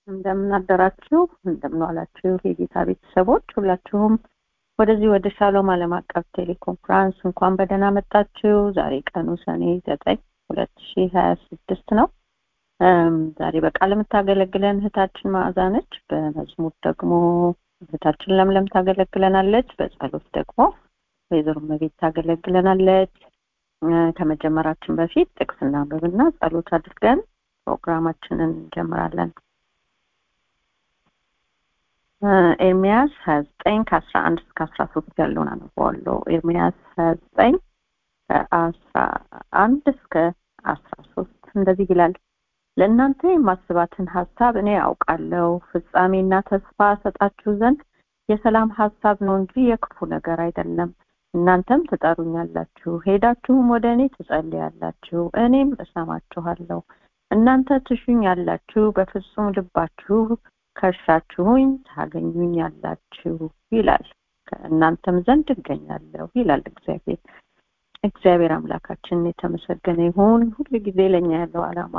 እንደምን አደራችሁ፣ እንደምን ዋላችሁ የጌታ ቤተሰቦች ሁላችሁም ወደዚህ ወደ ሻሎም ዓለም አቀፍ ቴሌኮንፍራንስ እንኳን በደህና መጣችሁ። ዛሬ ቀኑ ሰኔ ዘጠኝ ሁለት ሺህ ሀያ ስድስት ነው። ዛሬ በቃል የምታገለግለን እህታችን መዓዛ ነች። በመዝሙር ደግሞ እህታችን ለምለም ታገለግለናለች። በጸሎት ደግሞ ወይዘሮ መቤት ታገለግለናለች። ከመጀመራችን በፊት ጥቅስ እናንብብና ጸሎት አድርገን ፕሮግራማችንን እንጀምራለን። ኤርሚያስ ሀያ ዘጠኝ ከአስራ አንድ እስከ አስራ ሶስት ያለውን አነበዋለሁ። ኤርሚያስ ሀያ ዘጠኝ ከአስራ አንድ እስከ አስራ ሶስት እንደዚህ ይላል። ለእናንተ የማስባትን ሀሳብ እኔ አውቃለሁ፣ ፍጻሜና ተስፋ ሰጣችሁ ዘንድ የሰላም ሀሳብ ነው እንጂ የክፉ ነገር አይደለም። እናንተም ትጠሩኛላችሁ፣ ሄዳችሁም ወደ እኔ ትጸልያላችሁ፣ እኔም እሰማችኋለሁ። እናንተ ትሹኛላችሁ፣ በፍጹም ልባችሁ ከሻችሁኝ ታገኙኛላችሁ ይላል። ከእናንተም ዘንድ እገኛለሁ ይላል እግዚአብሔር። እግዚአብሔር አምላካችን የተመሰገነ ይሁን። ሁሉ ጊዜ ለእኛ ያለው ዓላማ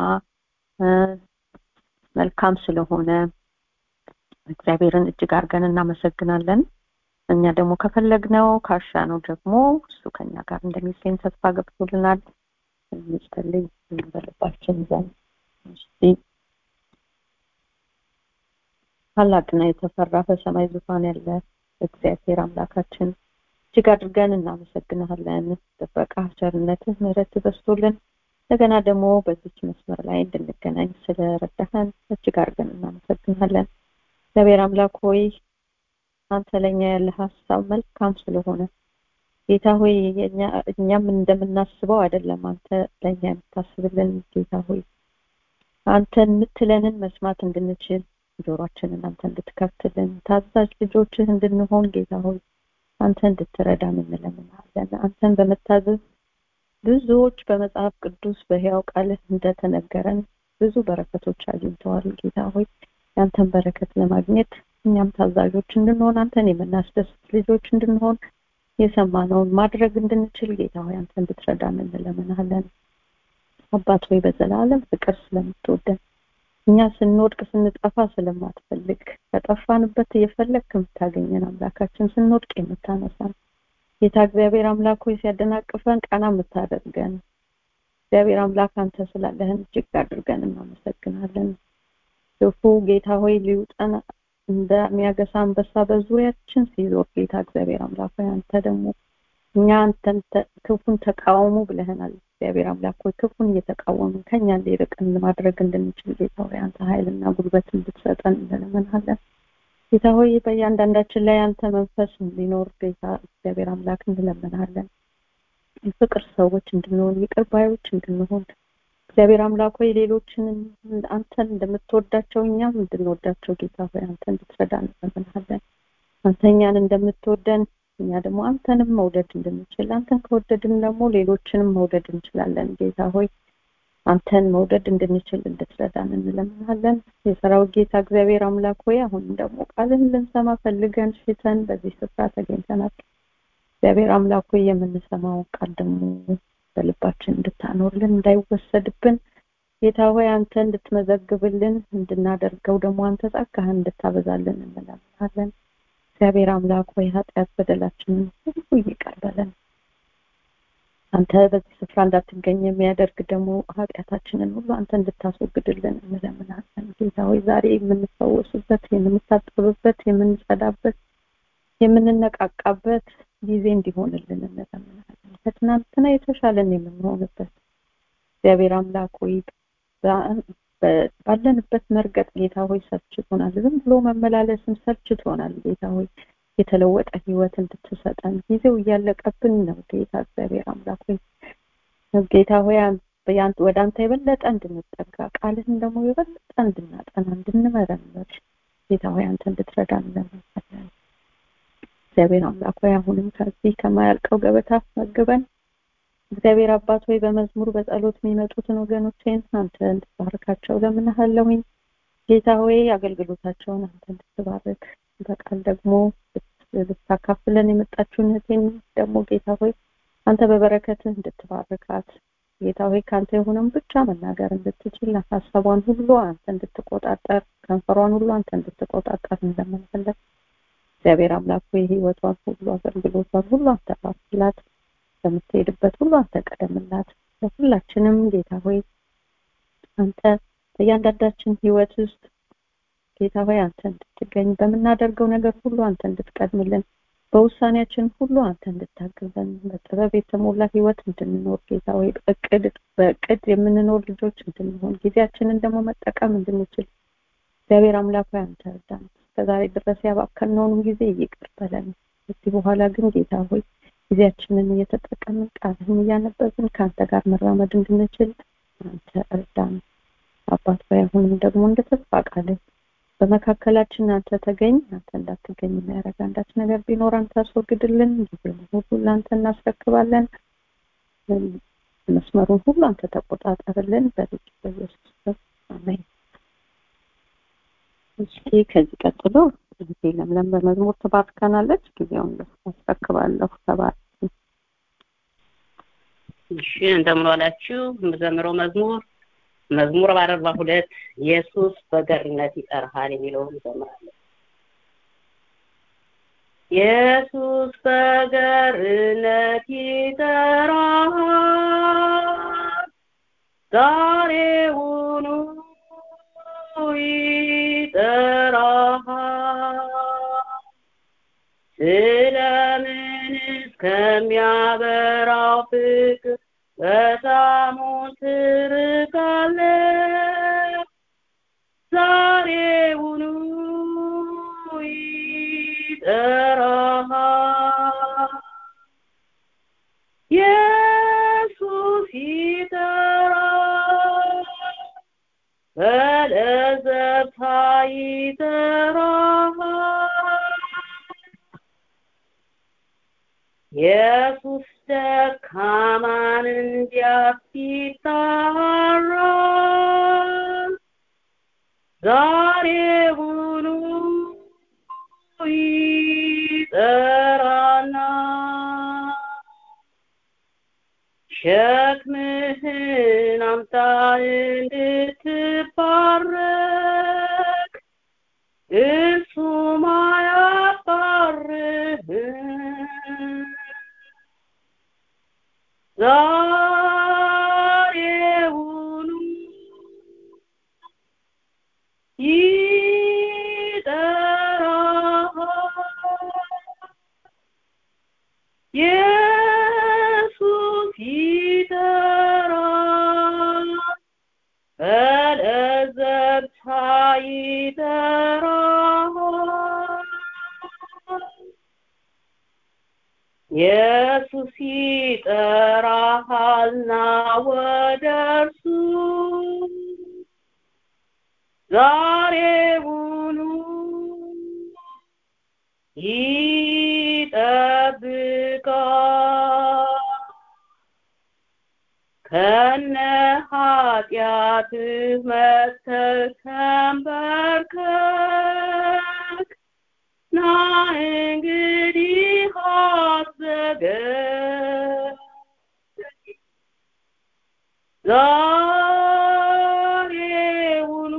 መልካም ስለሆነ እግዚአብሔርን እጅግ አድርገን እናመሰግናለን። እኛ ደግሞ ከፈለግነው ካሻ ነው ደግሞ እሱ ከኛ ጋር እንደሚገኝ ተስፋ ገብቶልናል። እንጸልይ በልባችን ዘንድ እስቲ ታላቅና የተፈራ በሰማይ ዙፋን ያለ እግዚአብሔር አምላካችን እጅግ አድርገን እናመሰግናለን። ጥበቃ፣ ቸርነትህ፣ ምሕረት በዝቶልን እንደገና ደግሞ በዚች መስመር ላይ እንድንገናኝ ስለረዳህን እጅግ አድርገን እናመሰግናለን። እግዚአብሔር አምላክ ሆይ አንተ ለእኛ ያለ ሀሳብ መልካም ስለሆነ ጌታ ሆይ እኛም እንደምናስበው አይደለም። አንተ ለእኛ የምታስብልን ጌታ ሆይ አንተን የምትለንን መስማት እንድንችል ጆሯችንን አንተ እንድትከፍትልን ታዛዥ ልጆችህ እንድንሆን ጌታ ሆይ አንተ እንድትረዳን እንለምናለን። አንተን በመታዘዝ ብዙዎች በመጽሐፍ ቅዱስ በሕያው ቃልህ እንደተነገረን ብዙ በረከቶች አግኝተዋል። ጌታ ሆይ ያንተን በረከት ለማግኘት እኛም ታዛዦች እንድንሆን አንተን የምናስደስት ልጆች እንድንሆን የሰማነውን ማድረግ እንድንችል ጌታ ሆይ አንተ እንድትረዳን እንለምናለን። አባት ሆይ በዘላለም ፍቅር ስለምትወደን እኛ ስንወድቅ ስንጠፋ ስለማትፈልግ ከጠፋንበት እየፈለግ ከምታገኘን አምላካችን ስንወድቅ የምታነሳን ጌታ እግዚአብሔር አምላክ ሆይ ሲያደናቅፈን ቀና የምታደርገን እግዚአብሔር አምላክ አንተ ስላለህን እጅግ አድርገን እናመሰግናለን። ክፉ ጌታ ሆይ ሊውጠን እንደሚያገሳ አንበሳ በዙሪያችን ሲዞር ጌታ እግዚአብሔር አምላክ ሆይ አንተ ደግሞ እኛ አንተን ክፉን ተቃወሙ ብለህናል። እግዚአብሔር አምላክ ሆይ ክፉን እየተቃወምን ከኛ እንዲርቅን ማድረግ እንድንችል ጌታ ሆይ አንተ ኃይልና ጉልበት እንድትሰጠን እንለምንሃለን። ጌታ ሆይ በእያንዳንዳችን ላይ አንተ መንፈስ እንዲኖር ጌታ እግዚአብሔር አምላክ እንለምንሃለን። የፍቅር ሰዎች እንድንሆን፣ ይቅር ባዮች እንድንሆን እግዚአብሔር አምላክ ሆይ ሌሎችን አንተን እንደምትወዳቸው እኛም እንድንወዳቸው ጌታ ሆይ አንተ እንድትረዳ እንለምንሃለን። አንተ እኛን እንደምትወደን እኛ ደግሞ አንተንም መውደድ እንድንችል አንተን ከወደድን ደግሞ ሌሎችንም መውደድ እንችላለን። ጌታ ሆይ አንተን መውደድ እንድንችል እንድትረዳን እንለምናለን። የሰራዊት ጌታ እግዚአብሔር አምላክ ሆይ አሁንም ደግሞ ቃልህን ልንሰማ ፈልገን ሽተን በዚህ ስፍራ ተገኝተናል። እግዚአብሔር አምላክ ሆይ የምንሰማውን ቃል ደግሞ በልባችን እንድታኖርልን እንዳይወሰድብን ጌታ ሆይ አንተ እንድትመዘግብልን እንድናደርገው ደግሞ አንተ ጸጋህን እንድታበዛልን እንለምናለን። እግዚአብሔር አምላክ ሆይ ኃጢአት በደላችንን ሁሉ ይቅር በለን። አንተ በዚህ ስፍራ እንዳትገኝ የሚያደርግ ደግሞ ኃጢአታችንን ሁሉ አንተ እንድታስወግድልን እንለምናለን። ጌታ ሆይ ዛሬ የምንፈወስበት፣ የምንታጠብበት፣ የምንጸዳበት፣ የምንነቃቃበት ጊዜ እንዲሆንልን እንለምናለን። ከትናንትና የተሻለን የምንሆንበት እግዚአብሔር አምላክ ሆይ ባለንበት መርገጥ ጌታ ሆይ ሰልችቶናል። ዝም ብሎ መመላለስም ሰልችቶናል። ጌታ ሆይ የተለወጠ ህይወት እንድትሰጠን ጊዜው እያለቀብን ነው። ጌታ እግዚአብሔር አምላክ ሆይ ጌታ ሆይ ወደ አንተ የበለጠ እንድንጠጋ ቃልህን ደግሞ የበለጠ እንድናጠና እንድንመረምር ጌታ ሆይ አንተ እንድትረዳን እንለምናለን። እግዚአብሔር አምላክ ሆይ አሁንም ከዚህ ከማያልቀው ገበታ መግበን እግዚአብሔር አባት ሆይ በመዝሙር በጸሎት የሚመጡትን ወገኖቼን አንተ እንድትባርካቸው ለምንሃለሁኝ። ጌታ ሆይ አገልግሎታቸውን አንተ እንድትባርክ በቃል ደግሞ ልታካፍለን የመጣችውን እህቴን ደግሞ ጌታ ሆይ አንተ በበረከትህ እንድትባርካት ጌታ ሆይ ከአንተ የሆነውን ብቻ መናገር እንድትችል ሀሳቧን ሁሉ አንተ እንድትቆጣጠር ከንፈሯን ሁሉ አንተ እንድትቆጣጠር እንደምንፈልግ እግዚአብሔር አምላክ ሆይ ህይወቷን ሁሉ አገልግሎቷን ሁሉ አንተ ባርክላት በምትሄድበት ሁሉ አንተ ቀደምላት ለሁላችንም ጌታ ሆይ አንተ በእያንዳንዳችን ህይወት ውስጥ ጌታ ሆይ አንተ እንድትገኝ በምናደርገው ነገር ሁሉ አንተ እንድትቀድምልን በውሳኔያችን ሁሉ አንተ እንድታግዘን በጥበብ የተሞላ ህይወት እንድንኖር ጌታ ሆይ እቅድ በእቅድ የምንኖር ልጆች እንድንሆን ጊዜያችንን ደግሞ መጠቀም እንድንችል እግዚአብሔር አምላክ ሆይ አንተ እርዳን እስከዛሬ ድረስ ያባከነውንም ጊዜ ይቅር በለን ከዚህ በኋላ ግን ጌታ ሆይ ጊዜያችንን እየተጠቀምን ቃልህን እያነበብን ከአንተ ጋር መራመድ እንድንችል አንተ እርዳን አባት ሆይ አሁንም ደግሞ እንደ ተስፋ ቃልህ በመካከላችን አንተ ተገኝ አንተ እንዳትገኝ የሚያደርግ አንዳች ነገር ቢኖር አንተ አስወግድልን ጊዜ ሁሉ ለአንተ እናስረክባለን መስመሩን ሁሉ አንተ ተቆጣጠርልን በልጅ በኢየሱስ አሜን እሺ ከዚህ ቀጥሎ ጊዜ ለምለም በመዝሙር ትባርከናለች ጊዜውን አስረክባለሁ ተባር እሺ እንደምን ዋላችሁ የምዘምረው መዝሙር መዝሙር በአርባ ሁለት ኢየሱስ በገርነት ይጠራሃል የሚለውን እንዘምራለን ኢየሱስ በገርነት ይጠራሃል ዛሬውኑ ይጠራሃል ስለምን እስከሚያበራው ፍቅር በጣሙ ትርቃለህ ዛሬውኑ ይጠራሃል ኢየሱስ ይጠራል በለዘብታ ይጠራሃል ኢየሱስ ደካማን እንዲያስጠራል ዛሬውኑ ይጠራና ሸክምህን አምጣ እንድትባረክ እርሱም አያባርህም ዛሬውኑ ይጠራሃል ኢየሱስ ይጠራል በለዘብታ ይጠራሃል ኢየሱስ ይጠራሃልና ወደ እርሱ ዛሬውኑ ይጠብቃል ከነ ኃጢአትህ መጥተህ ተንበርከክ ና እንግዲህ አትዘገይ ዛሬውኑ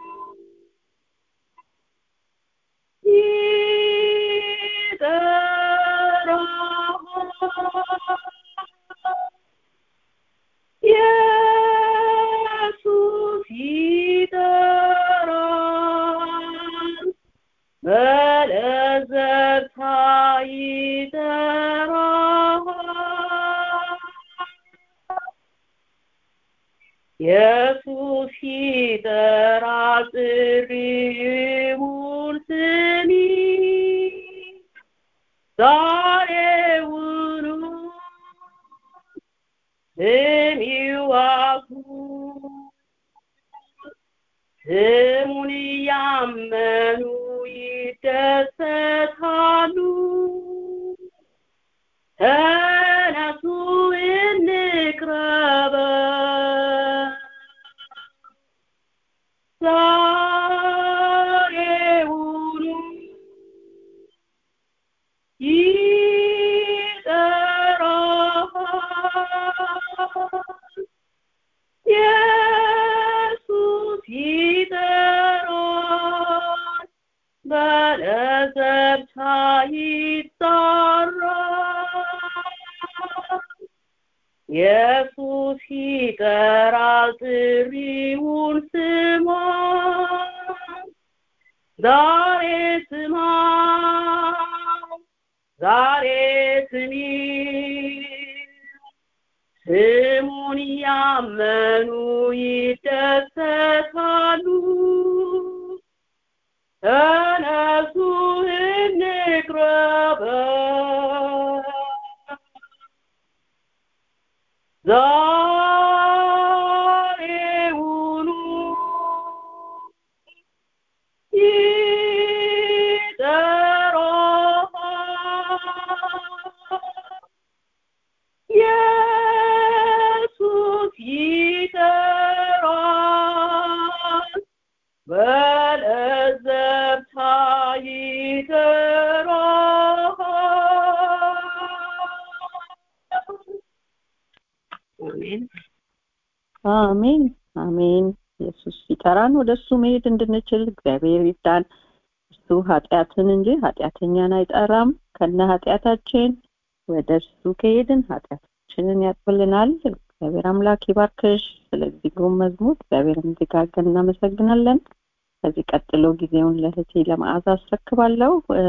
ይጠራሃል ኢየሱስ ይጠራል በለዘብታ ይጠራሃል ኢየሱስ ይጠራል ጥሪውን ስሚ ዛሬውኑ ስሚው አሁን ስሙን እያመኑ ይደሰታሉ ተነሱ እንቅረበ ዛሬውኑ ይጠራሃል ኢየሱስ ይጠራል ጥሪውን ስማ ዛሬ ስማ ዛሬ ስሚ ስሙን ያመኑ ይደሰታሉ ተነሱ እንቅረበ ዛሬውኑ ይጠራል ኢየሱስ ይጠራል በለዘብታ ይጠራል አሜን አሜን አሜን ኢየሱስ ሲጠራን ወደ እሱ መሄድ እንድንችል እግዚአብሔር ይርዳን እሱ ኃጢአትን እንጂ ኃጢአተኛን አይጠራም ከነ ኃጢአታችን ወደ እሱ ከሄድን ኃጢአታችንን ያጥብልናል እግዚአብሔር አምላክ ይባርክሽ ስለዚህ ግሩም መዝሙር እግዚአብሔርን እንዲጋገን እናመሰግናለን ከዚህ ቀጥሎ ጊዜውን ለህቴ ለመዓዛ አስረክባለሁ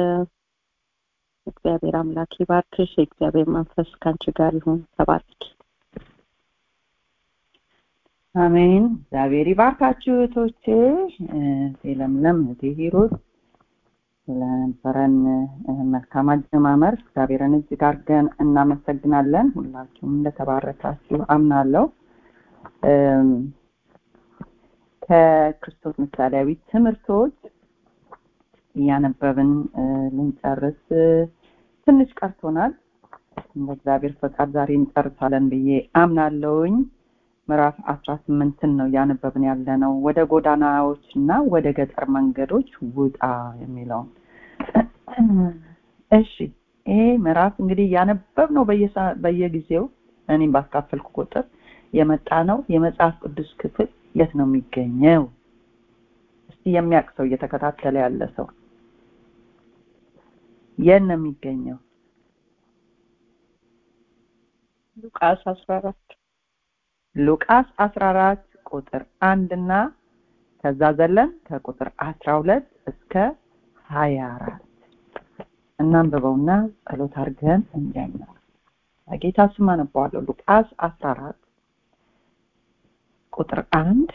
እግዚአብሔር አምላክ ይባርክሽ የእግዚአብሔር መንፈስ ከአንቺ ጋር ይሁን ተባርኪ አሜን እግዚአብሔር ይባርካችሁ እህቶቼ ለምለም እህቴ ሂሩት ስለነበረን መልካም አጀማመር እግዚአብሔርን እጅግ አድርገን እናመሰግናለን ሁላችሁም እንደተባረካችሁ አምናለሁ ከክርስቶስ ምሳሌያዊ ትምህርቶች እያነበብን ልንጨርስ ትንሽ ቀርቶናል እንደ እግዚአብሔር ፈቃድ ዛሬ እንጨርሳለን ብዬ አምናለሁኝ ምዕራፍ አስራ ስምንትን ነው እያነበብን ያለ ነው ወደ ጎዳናዎች እና ወደ ገጠር መንገዶች ውጣ የሚለውን እሺ ይሄ ምዕራፍ እንግዲህ እያነበብ ነው በየጊዜው እኔም ባካፈልኩ ቁጥር የመጣ ነው የመጽሐፍ ቅዱስ ክፍል የት ነው የሚገኘው እስቲ የሚያውቅ ሰው እየተከታተለ ያለ ሰው የት ነው የሚገኘው ሉቃስ አስራ አራት ሉቃስ 14 ቁጥር አንድ እና ከዛ ዘለን ከቁጥር 12 እስከ 24 እናንብበውና ጸሎት አድርገን እንጀምር በጌታ ስም አነባዋለሁ ሉቃስ 14 ቁጥር አንድ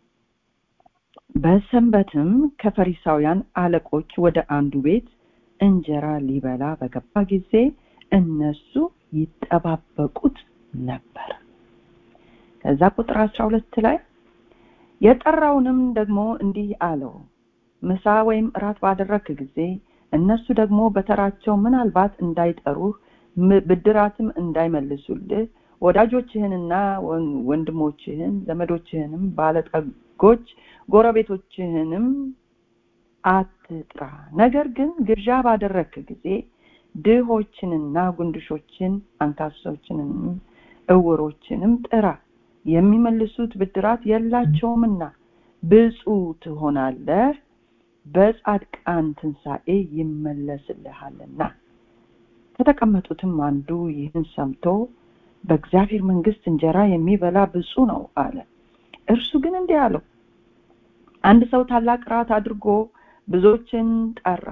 በሰንበትም ከፈሪሳውያን አለቆች ወደ አንዱ ቤት እንጀራ ሊበላ በገባ ጊዜ እነሱ ይጠባበቁት ነበር ከዛ ቁጥር 12 ላይ የጠራውንም ደግሞ እንዲህ አለው ምሳ ወይም እራት ባደረክ ጊዜ እነሱ ደግሞ በተራቸው ምናልባት እንዳይጠሩህ ብድራትም እንዳይመልሱልህ ወዳጆችህንና ወንድሞችህን ዘመዶችህንም ባለጠጎች ጎረቤቶችህንም አትጥራ ነገር ግን ግብዣ ባደረክ ጊዜ ድሆችንና ጉንድሾችን አንካሶችንም እውሮችንም ጥራ የሚመልሱት ብድራት የላቸውምና ብፁ ትሆናለህ በጻድቃን ትንሣኤ ይመለስልሃልና ከተቀመጡትም አንዱ ይህን ሰምቶ በእግዚአብሔር መንግስት እንጀራ የሚበላ ብፁ ነው አለ እርሱ ግን እንዲህ አለው አንድ ሰው ታላቅ ራት አድርጎ ብዙዎችን ጠራ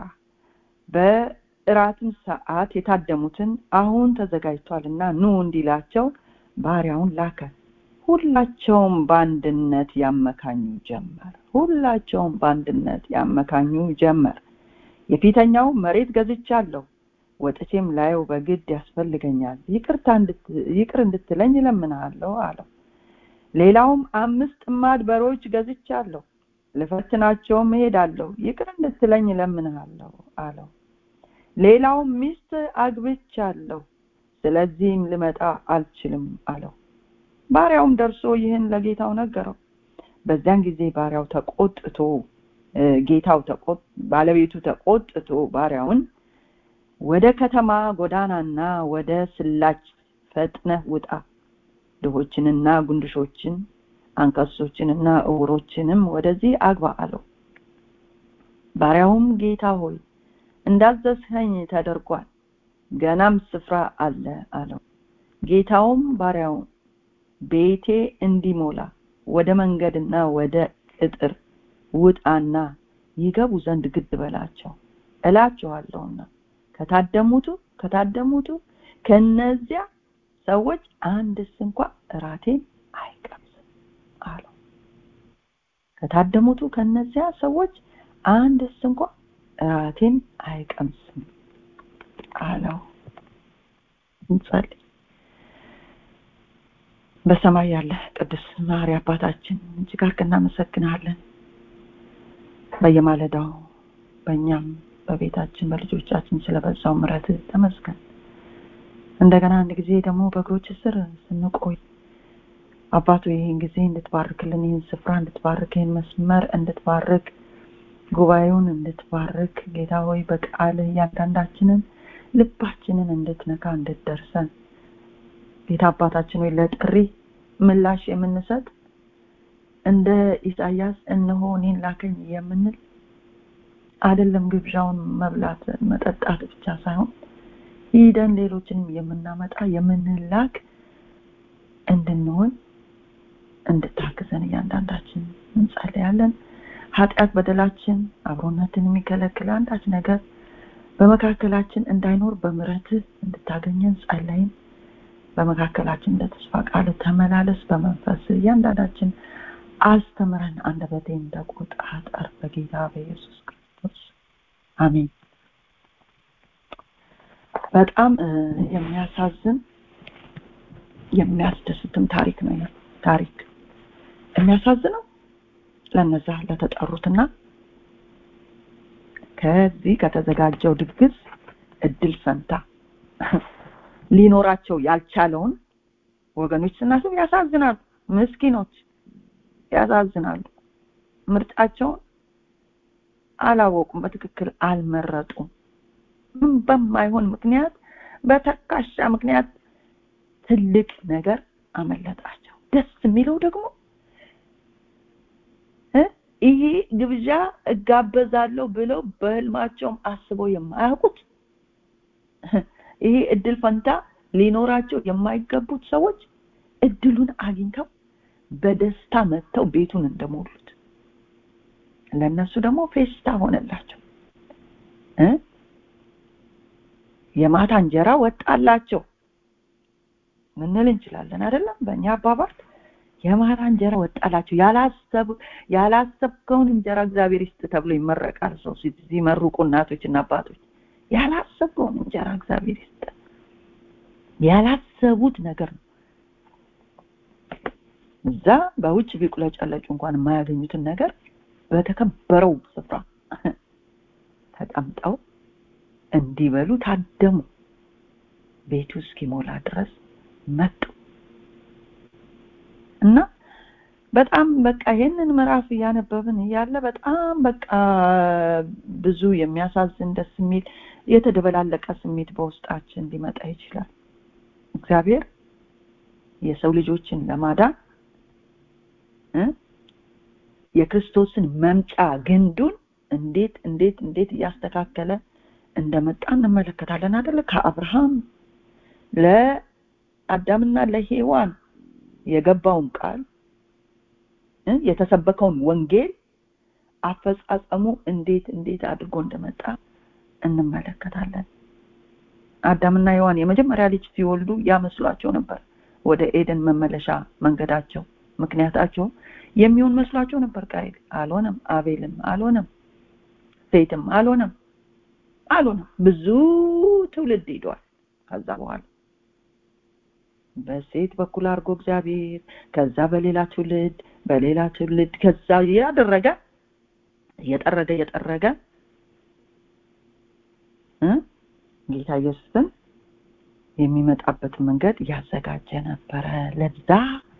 በእራትም ሰዓት የታደሙትን አሁን ተዘጋጅቷልና ኑ እንዲላቸው ባሪያውን ላከ ሁላቸውም በአንድነት ያመካኙ ጀመር ሁላቸውም በአንድነት ያመካኙ ጀመር የፊተኛው መሬት ገዝቻለሁ ወጥቼም ላየው በግድ ያስፈልገኛል ይቅርታ ይቅር እንድትለኝ እለምንሃለሁ አለው ሌላውም አምስት ጥማድ በሮች ገዝቻለሁ ልፈትናቸውም እሄዳለሁ ይቅር እንድትለኝ እለምንሃለሁ አለው ሌላውም ሚስት አግብቻለሁ ስለዚህም ልመጣ አልችልም አለው ባሪያውም ደርሶ ይህን ለጌታው ነገረው በዚያን ጊዜ ባሪያው ተቆጥቶ ጌታው ባለቤቱ ተቆጥቶ ባሪያውን ወደ ከተማ ጎዳናና ወደ ስላች ፈጥነህ ውጣ ድሆችንና ጉንድሾችን አንከሶችንና እውሮችንም ወደዚህ አግባ አለው ባሪያውም ጌታ ሆይ እንዳዘዝኸኝ ተደርጓል ገናም ስፍራ አለ አለው ጌታውም ባሪያውን ቤቴ እንዲሞላ ወደ መንገድና ወደ ቅጥር ውጣና ይገቡ ዘንድ ግድ በላቸው እላችኋለሁና ከታደሙቱ ከታደሙቱ ከነዚያ ሰዎች አንድስ እንኳ እራቴን አይቀምስም አለው ከታደሙቱ ከነዚያ ሰዎች አንድስ እንኳ እራቴን አይቀምስም አለው እንጸልይ በሰማይ ያለ ቅዱስ ማሪ አባታችን እጅግ አድርገን እናመሰግናለን በየማለዳው በእኛም በቤታችን በልጆቻችን ስለበዛው ምረት ተመስገን እንደገና አንድ ጊዜ ደግሞ በእግሮች ስር ስንቆይ አባቱ ይህን ጊዜ እንድትባርክልን ይህን ስፍራ እንድትባርክ ይህን መስመር እንድትባርክ ጉባኤውን እንድትባርክ ጌታ ሆይ በቃልህ እያንዳንዳችንን ልባችንን እንድትነካ እንድትደርሰን ጌታ አባታችን ወይ ለጥሪ ምላሽ የምንሰጥ እንደ ኢሳያስ እነሆ እኔን ላከኝ የምንል አይደለም ግብዣውን መብላት መጠጣት ብቻ ሳይሆን ሂደን ሌሎችንም የምናመጣ የምንላክ እንድንሆን እንድታግዘን እያንዳንዳችን እንጸልያለን ኃጢአት በደላችን አብሮነትን የሚከለክል አንዳች ነገር በመካከላችን እንዳይኖር በምረትህ እንድታገኘን ጸለይን በመካከላችን እንደ ተስፋ ቃል ተመላለስ በመንፈስ እያንዳንዳችን አስተምረን አንደበቴን ተቆጣጠር በጌታ በኢየሱስ ክርስቶስ አሜን በጣም የሚያሳዝን የሚያስደስትም ታሪክ ነው ታሪክ የሚያሳዝነው ለነዛ ለተጠሩትና ከዚህ ከተዘጋጀው ድግስ እድል ፈንታ ሊኖራቸው ያልቻለውን ወገኖች ስናስብ ያሳዝናሉ ምስኪኖች ያሳዝናሉ ምርጫቸውን አላወቁም በትክክል አልመረጡም ምን በማይሆን ምክንያት በተካሻ ምክንያት ትልቅ ነገር አመለጣቸው ደስ የሚለው ደግሞ ይሄ ግብዣ እጋበዛለሁ ብለው በህልማቸውም አስበው የማያውቁት ይሄ እድል ፈንታ ሊኖራቸው የማይገቡት ሰዎች እድሉን አግኝተው በደስታ መጥተው ቤቱን እንደሞሉት ለነሱ ደግሞ ፌስታ ሆነላቸው የማታ እንጀራ ወጣላቸው ምንል እንችላለን አይደለም በእኛ አባባል የማታ እንጀራ ወጣላቸው ያላሰቡ ያላሰብከውን እንጀራ እግዚአብሔር ይስጥ ተብሎ ይመረቃል ሰው ሲመርቁ እናቶችና አባቶች ያላሰብከውን እንጀራ እግዚአብሔር ይስጥ ያላሰቡት ነገር ነው እዛ በውጭ ቢቁለጨለጩ እንኳን የማያገኙትን ነገር በተከበረው ስፍራ ተቀምጠው እንዲበሉ ታደሙ ቤቱ እስኪሞላ ድረስ መጡ እና በጣም በቃ ይሄንን ምዕራፍ እያነበብን እያለ በጣም በቃ ብዙ የሚያሳዝን ደስ የሚል የተደበላለቀ ስሜት በውስጣችን ሊመጣ ይችላል እግዚአብሔር የሰው ልጆችን ለማዳን የክርስቶስን መምጫ ግንዱን እንዴት እንዴት እንዴት እያስተካከለ እንደመጣ እንመለከታለን አደለ ከአብርሃም ለአዳምና ለሔዋን የገባውን ቃል የተሰበከውን ወንጌል አፈጻጸሙ እንዴት እንዴት አድርጎ እንደመጣ እንመለከታለን አዳምና ሔዋን የመጀመሪያ ልጅ ሲወልዱ ያመስሏቸው ነበር ወደ ኤደን መመለሻ መንገዳቸው ምክንያታቸው የሚሆን መስሏቸው ነበር ቃይል አልሆነም አቤልም አልሆነም ሴትም አልሆነም አልሆነም ብዙ ትውልድ ሄዷል ከዛ በኋላ በሴት በኩል አድርጎ እግዚአብሔር ከዛ በሌላ ትውልድ በሌላ ትውልድ ከዛ ያደረገ እየጠረገ እየጠረገ ጌታ ኢየሱስን የሚመጣበትን መንገድ ያዘጋጀ ነበረ ለዛ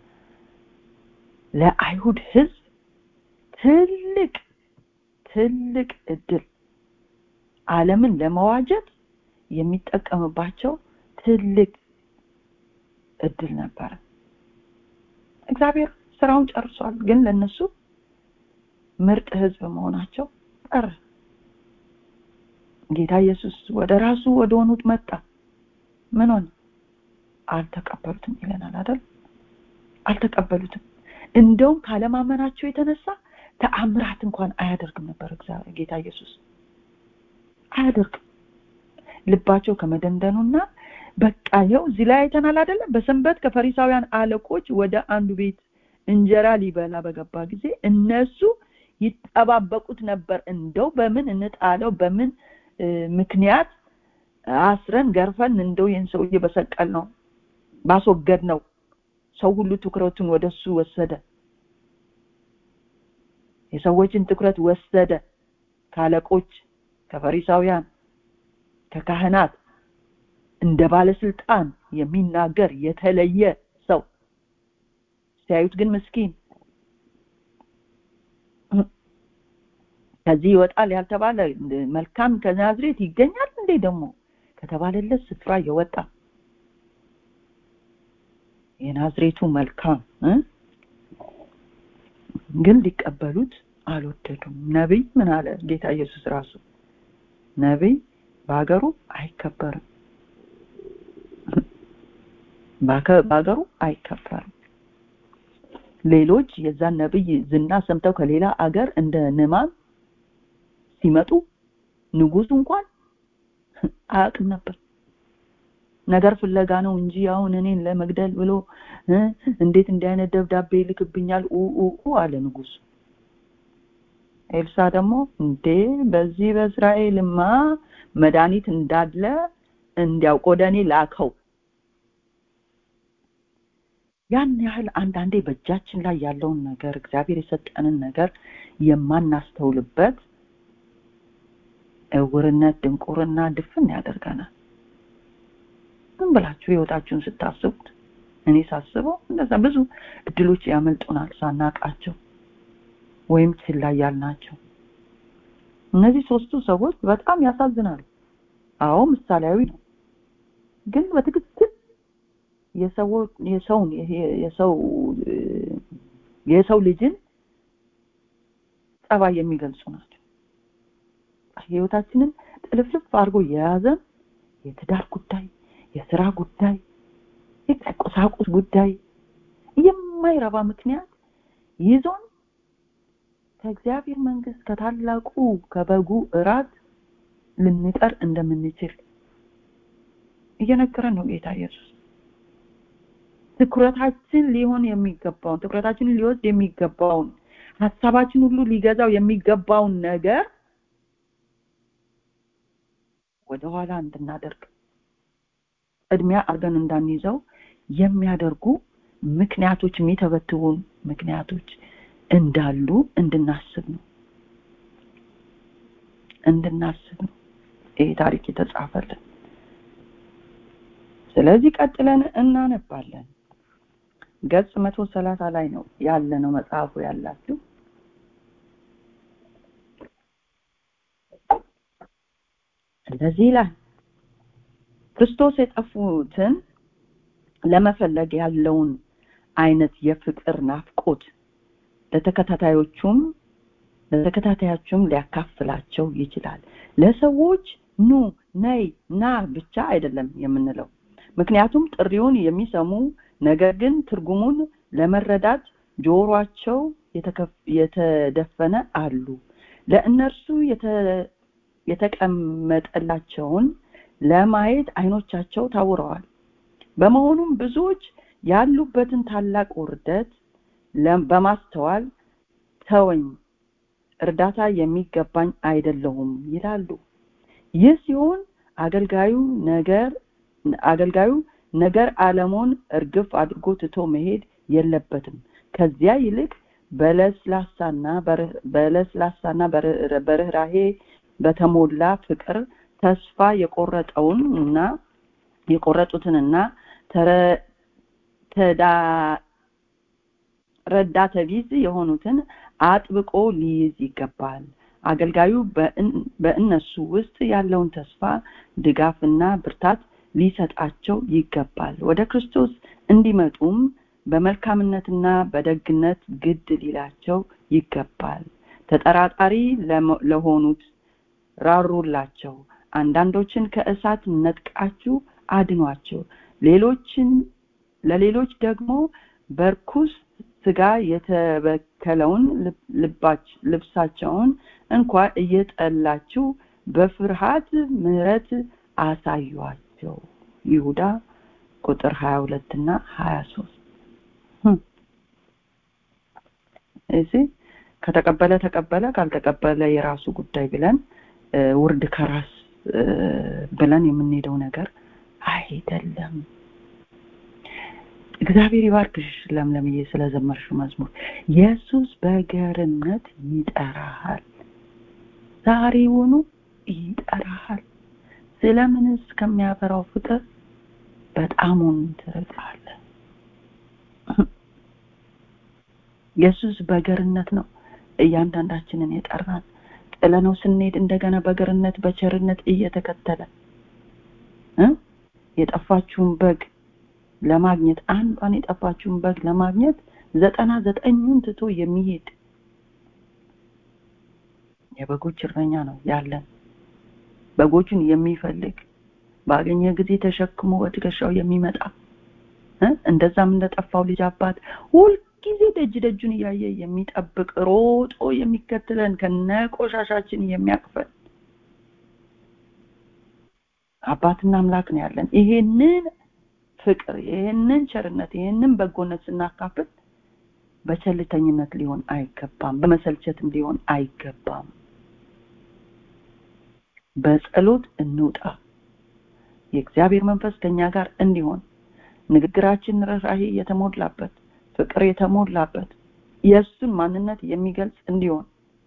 ለአይሁድ ህዝብ ትልቅ ትልቅ እድል ዓለምን ለመዋጀት የሚጠቀምባቸው ትልቅ እድል ነበረ እግዚአብሔር ስራውን ጨርሷል ግን ለነሱ ምርጥ ህዝብ መሆናቸው ቀረ ጌታ ኢየሱስ ወደ ራሱ ወደ ሆኑት መጣ ምን ሆነ አልተቀበሉትም ይለናል አይደል አልተቀበሉትም እንደውም ካለማመናቸው የተነሳ ተአምራት እንኳን አያደርግም ነበር እግዚአብሔር ጌታ ኢየሱስ አያደርግም ልባቸው ከመደንደኑና በቃ ይኸው እዚህ ላይ አይተናል አይደለም በሰንበት ከፈሪሳውያን አለቆች ወደ አንዱ ቤት እንጀራ ሊበላ በገባ ጊዜ እነሱ ይጠባበቁት ነበር እንደው በምን እንጣለው በምን ምክንያት አስረን ገርፈን እንደው ይህን ሰውዬ በሰቀል ነው ባስወገድ ነው ሰው ሁሉ ትኩረቱን ወደሱ ወሰደ የሰዎችን ትኩረት ወሰደ ካለቆች ከፈሪሳውያን ከካህናት እንደ ባለስልጣን የሚናገር የተለየ ሰው ሲያዩት ግን ምስኪን ከዚህ ይወጣል ያልተባለ መልካም ከናዝሬት ይገኛል እንዴ ደግሞ ከተባለለት ስፍራ የወጣ የናዝሬቱ መልካም ግን ሊቀበሉት አልወደዱም ነቢይ ምን አለ ጌታ ኢየሱስ ራሱ ነቢይ በሀገሩ አይከበርም በሀገሩ አይከበርም ሌሎች የዛን ነብይ ዝና ሰምተው ከሌላ አገር እንደ ንማን ሲመጡ ንጉሱ እንኳን አያውቅም ነበር ነገር ፍለጋ ነው እንጂ አሁን እኔን ለመግደል ብሎ እንዴት እንዲህ አይነት ደብዳቤ ይልክብኛል ኡ አለ ንጉሱ ኤልሳ ደግሞ እንዴ በዚህ በእስራኤልማ መድኃኒት እንዳለ እንዲያውቅ ወደ እኔ ላከው ያን ያህል አንዳንዴ በእጃችን ላይ ያለውን ነገር እግዚአብሔር የሰጠንን ነገር የማናስተውልበት እውርነት ድንቁርና ድፍን ያደርገናል ምን ብላችሁ ህይወታችሁን ስታስቡት እኔ ሳስበው እንደዛ ብዙ እድሎች ያመልጡናል ሳናቃቸው ወይም ችላ ያልናቸው እነዚህ ሶስቱ ሰዎች በጣም ያሳዝናሉ አዎ ምሳሌያዊ ነው ግን በትክክል የሰው የሰውን የሰው የሰው ልጅን ጸባይ የሚገልጹ ናቸው ህይወታችንን ጥልፍልፍ አድርጎ የያዘን የትዳር ጉዳይ የስራ ጉዳይ የቁሳቁስ ጉዳይ የማይረባ ምክንያት ይዞን ከእግዚአብሔር መንግስት ከታላቁ ከበጉ እራት ልንቀር እንደምንችል እየነገረን ነው ጌታ ኢየሱስ ትኩረታችን ሊሆን የሚገባውን ትኩረታችንን ሊወስድ የሚገባውን ሀሳባችን ሁሉ ሊገዛው የሚገባውን ነገር ወደኋላ እንድናደርግ ቅድሚያ አድርገን እንዳንይዘው የሚያደርጉ ምክንያቶች የሚተበትቡን ምክንያቶች እንዳሉ እንድናስብ ነው እንድናስብ ነው ይሄ ታሪክ የተጻፈልን ስለዚህ ቀጥለን እናነባለን ገጽ መቶ ሰላሳ ላይ ነው ያለ ነው መጽሐፉ ያላችሁ እንደዚህ ይላል ክርስቶስ የጠፉትን ለመፈለግ ያለውን አይነት የፍቅር ናፍቆት ለተከታታዮቹም ለተከታታዮቹም ሊያካፍላቸው ይችላል ለሰዎች ኑ ነይ ና ብቻ አይደለም የምንለው ምክንያቱም ጥሪውን የሚሰሙ ነገር ግን ትርጉሙን ለመረዳት ጆሮአቸው የተደፈነ አሉ ለእነርሱ የተቀመጠላቸውን ለማየት አይኖቻቸው ታውረዋል በመሆኑም ብዙዎች ያሉበትን ታላቅ ውርደት በማስተዋል ተወኝ እርዳታ የሚገባኝ አይደለሁም ይላሉ ይህ ሲሆን አገልጋዩ ነገር አገልጋዩ ነገር አለሙን እርግፍ አድርጎ ትቶ መሄድ የለበትም ከዚያ ይልቅ በለስላሳና በለስላሳና በርህራሄ በተሞላ ፍቅር ተስፋ የቆረጠውን እና የቆረጡትንና ረዳተ ቢዝ የሆኑትን አጥብቆ ሊይዝ ይገባል አገልጋዩ በእነሱ ውስጥ ያለውን ተስፋ ድጋፍና ብርታት ሊሰጣቸው ይገባል ወደ ክርስቶስ እንዲመጡም በመልካምነትና በደግነት ግድ ሊላቸው ይገባል ተጠራጣሪ ለሆኑት ራሩላቸው አንዳንዶችን ከእሳት ነጥቃችሁ አድኗቸው ሌሎችን ለሌሎች ደግሞ በርኩስ ስጋ የተበከለውን ልብሳቸውን እንኳ እየጠላችሁ በፍርሃት ምህረት አሳዩአቸው ይሁዳ ቁጥር 22 እና 23 እዚህ ከተቀበለ ተቀበለ ካልተቀበለ የራሱ ጉዳይ ብለን ውርድ ከራስ ብለን የምንሄደው ነገር አይደለም እግዚአብሔር ይባርክሽ ለምለምዬ ስለዘመርሽ መዝሙር ኢየሱስ በገርነት ይጠራሃል ዛሬውኑ ይጠራሃል ስለምንስ ከሚያፈራው ፍቅር በጣሙን ትርቃለህ ኢየሱስ በገርነት ነው እያንዳንዳችንን የጠራን ጥለነው ስንሄድ እንደገና በገርነት በቸርነት እየተከተለ የጠፋችውን በግ ለማግኘት አንዷን የጠፋችውን በግ ለማግኘት ዘጠና ዘጠኙን ትቶ የሚሄድ የበጎች እረኛ ነው ያለን በጎቹን የሚፈልግ ባገኘ ጊዜ ተሸክሞ በትከሻው የሚመጣ እንደዛም እንደጠፋው ልጅ አባት ሁልጊዜ ደጅ ደጁን እያየ የሚጠብቅ ሮጦ የሚከተለን ከነ ቆሻሻችን የሚያቅፈን አባትና አምላክ ነው ያለን ይሄንን ፍቅር ይሄንን ቸርነት ይሄንን በጎነት ስናካፍል በቸልተኝነት ሊሆን አይገባም በመሰልቸትም ሊሆን አይገባም በጸሎት እንውጣ የእግዚአብሔር መንፈስ ከኛ ጋር እንዲሆን ንግግራችን ርኅራሄ የተሞላበት ፍቅር የተሞላበት የእሱን ማንነት የሚገልጽ እንዲሆን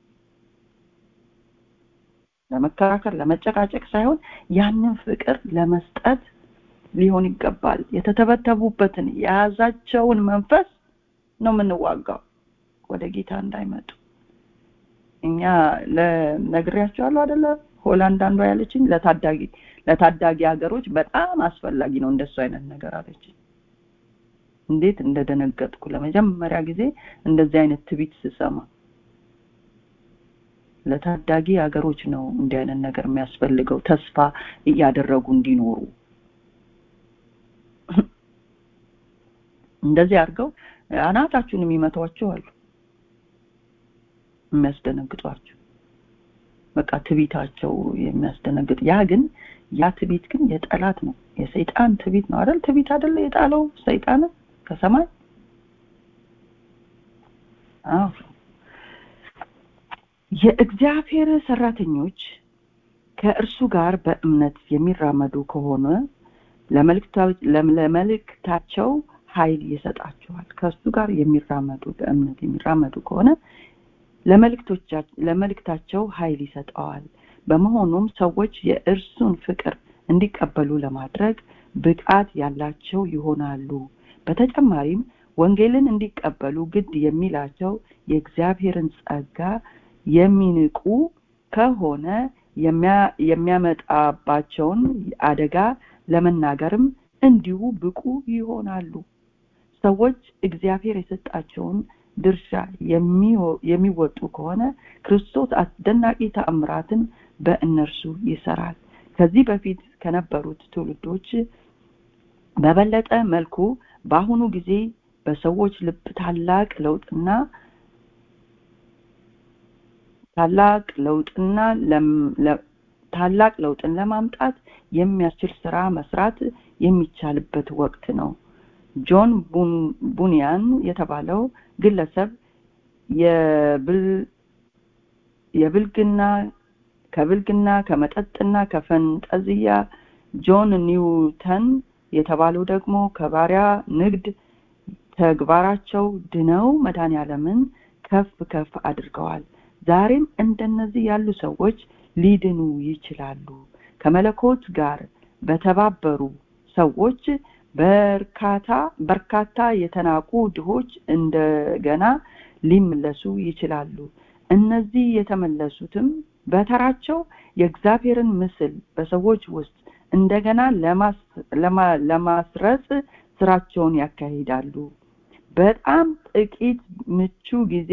ለመከራከር ለመጨቃጨቅ ሳይሆን ያንን ፍቅር ለመስጠት ሊሆን ይገባል የተተበተቡበትን የያዛቸውን መንፈስ ነው የምንዋጋው ወደ ጌታ እንዳይመጡ እኛ ለነግሬያቸዋለሁ አይደለ ሆላንድ አንዷ ያለችኝ ለታዳጊ ለታዳጊ ሀገሮች በጣም አስፈላጊ ነው እንደሱ አይነት ነገር አለችኝ እንዴት እንደደነገጥኩ ለመጀመሪያ ጊዜ እንደዚህ አይነት ትቢት ስሰማ ለታዳጊ ሀገሮች ነው እንዲህ አይነት ነገር የሚያስፈልገው ተስፋ እያደረጉ እንዲኖሩ እንደዚህ አድርገው አናታችሁን የሚመቷቸው አሉ የሚያስደነግጧቸው በቃ ትቢታቸው የሚያስደነግጥ ያ ግን ያ ትቢት ግን የጠላት ነው የሰይጣን ትቢት ነው አይደል ትቢት አይደለ የጣለው ሰይጣን ከሰማይ አዎ የእግዚአብሔር ሰራተኞች ከእርሱ ጋር በእምነት የሚራመዱ ከሆነ ለመልእክታቸው ኃይል ይሰጣቸዋል ከእሱ ጋር የሚራመዱ በእምነት የሚራመዱ ከሆነ ለመልእክታቸው ኃይል ይሰጠዋል በመሆኑም ሰዎች የእርሱን ፍቅር እንዲቀበሉ ለማድረግ ብቃት ያላቸው ይሆናሉ በተጨማሪም ወንጌልን እንዲቀበሉ ግድ የሚላቸው የእግዚአብሔርን ጸጋ የሚንቁ ከሆነ የሚያመጣባቸውን አደጋ ለመናገርም እንዲሁ ብቁ ይሆናሉ ሰዎች እግዚአብሔር የሰጣቸውን ድርሻ የሚወጡ ከሆነ ክርስቶስ አስደናቂ ተአምራትን በእነርሱ ይሰራል ከዚህ በፊት ከነበሩት ትውልዶች በበለጠ መልኩ በአሁኑ ጊዜ በሰዎች ልብ ታላቅ ለውጥና ታላቅ ለውጥና ታላቅ ለውጥን ለማምጣት የሚያስችል ስራ መስራት የሚቻልበት ወቅት ነው ጆን ቡኒያን የተባለው ግለሰብ የብልግና ከብልግና ከመጠጥና ከፈንጠዝያ ጆን ኒውተን የተባለው ደግሞ ከባሪያ ንግድ ተግባራቸው ድነው መድኃኔ ዓለምን ከፍ ከፍ አድርገዋል ዛሬም እንደነዚህ ያሉ ሰዎች ሊድኑ ይችላሉ ከመለኮት ጋር በተባበሩ ሰዎች በርካታ በርካታ የተናቁ ድሆች እንደገና ሊመለሱ ይችላሉ እነዚህ የተመለሱትም በተራቸው የእግዚአብሔርን ምስል በሰዎች ውስጥ እንደገና ለማስረጽ ስራቸውን ያካሂዳሉ በጣም ጥቂት ምቹ ጊዜ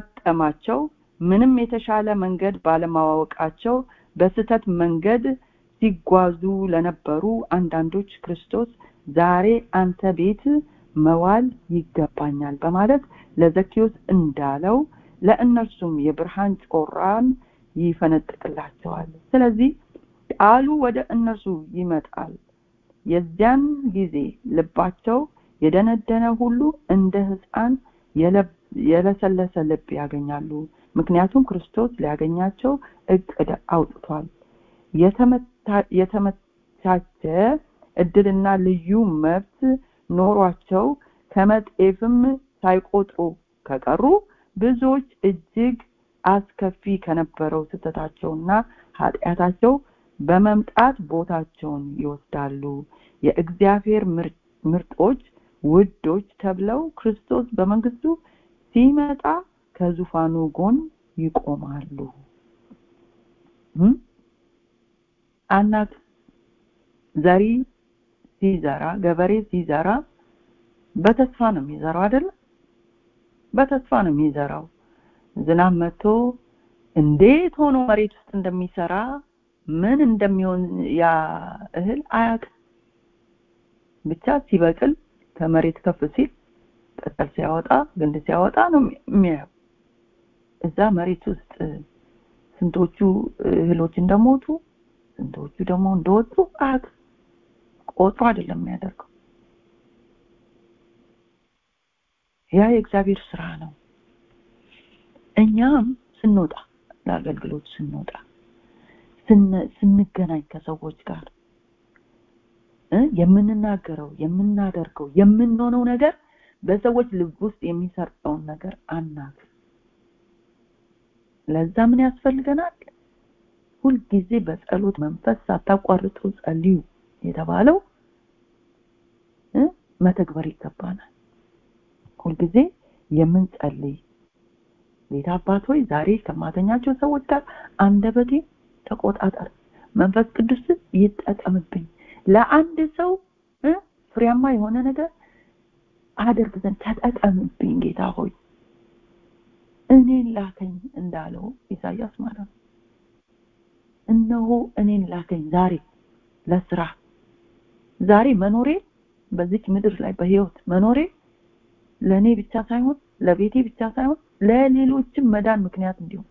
ላጋጠማቸው ምንም የተሻለ መንገድ ባለማወቃቸው በስተት መንገድ ሲጓዙ ለነበሩ አንዳንዶች ክርስቶስ ዛሬ አንተ ቤት መዋል ይገባኛል በማለት ለዘኪዮስ እንዳለው ለእነርሱም የብርሃን ጮራን ይፈነጥቅላቸዋል ስለዚህ ቃሉ ወደ እነርሱ ይመጣል የዚያን ጊዜ ልባቸው የደነደነ ሁሉ እንደ ህፃን የለሰለሰ ልብ ያገኛሉ ምክንያቱም ክርስቶስ ሊያገኛቸው እቅድ አውጥቷል የተመቻቸ እድልና ልዩ መብት ኖሯቸው ከመጤፍም ሳይቆጥሩ ከቀሩ ብዙዎች እጅግ አስከፊ ከነበረው ስህተታቸውና ኃጢአታቸው በመምጣት ቦታቸውን ይወስዳሉ የእግዚአብሔር ምርጦች ውዶች ተብለው ክርስቶስ በመንግስቱ ሲመጣ ከዙፋኑ ጎን ይቆማሉ አናት ዘሪ ሲዘራ ገበሬ ሲዘራ በተስፋ ነው የሚዘራው አይደል በተስፋ ነው የሚዘራው ዝናብ መጥቶ እንዴት ሆኖ መሬት ውስጥ እንደሚሰራ ምን እንደሚሆን ያ እህል አያውቅም ብቻ ሲበቅል ከመሬት ከፍ ሲል ቅጠል ሲያወጣ ግንድ ሲያወጣ ነው የሚያየው እዛ መሬት ውስጥ ስንቶቹ እህሎች እንደሞቱ ስንቶቹ ደግሞ እንደወጡ አያውቅም ቆጥሮ አይደለም የሚያደርገው ያ የእግዚአብሔር ስራ ነው እኛም ስንወጣ ለአገልግሎት ስንወጣ ስንገናኝ ከሰዎች ጋር የምንናገረው የምናደርገው የምንሆነው ነገር በሰዎች ልብ ውስጥ የሚሰርጠውን ነገር አናት ለዛ ምን ያስፈልገናል ሁልጊዜ በጸሎት መንፈስ ሳታቋርጡ ጸልዩ የተባለው መተግበር ይገባናል ሁልጊዜ የምንጸልይ ጌታ አባት ሆይ ዛሬ ከማገኛቸው ሰዎች ጋር አንደበቴ ተቆጣጠር መንፈስ ቅዱስ ይጠቀምብኝ ለአንድ ሰው ፍሬያማ የሆነ ነገር አደርግ ዘንድ ተጠቀምብኝ ጌታ ሆይ እኔን ላከኝ እንዳለው ኢሳያስ ማለት ነው እነሆ እኔን ላከኝ ዛሬ ለስራ ዛሬ መኖሬ በዚች ምድር ላይ በህይወት መኖሬ ለእኔ ብቻ ሳይሆን ለቤቴ ብቻ ሳይሆን ለሌሎችም መዳን ምክንያት እንዲሆን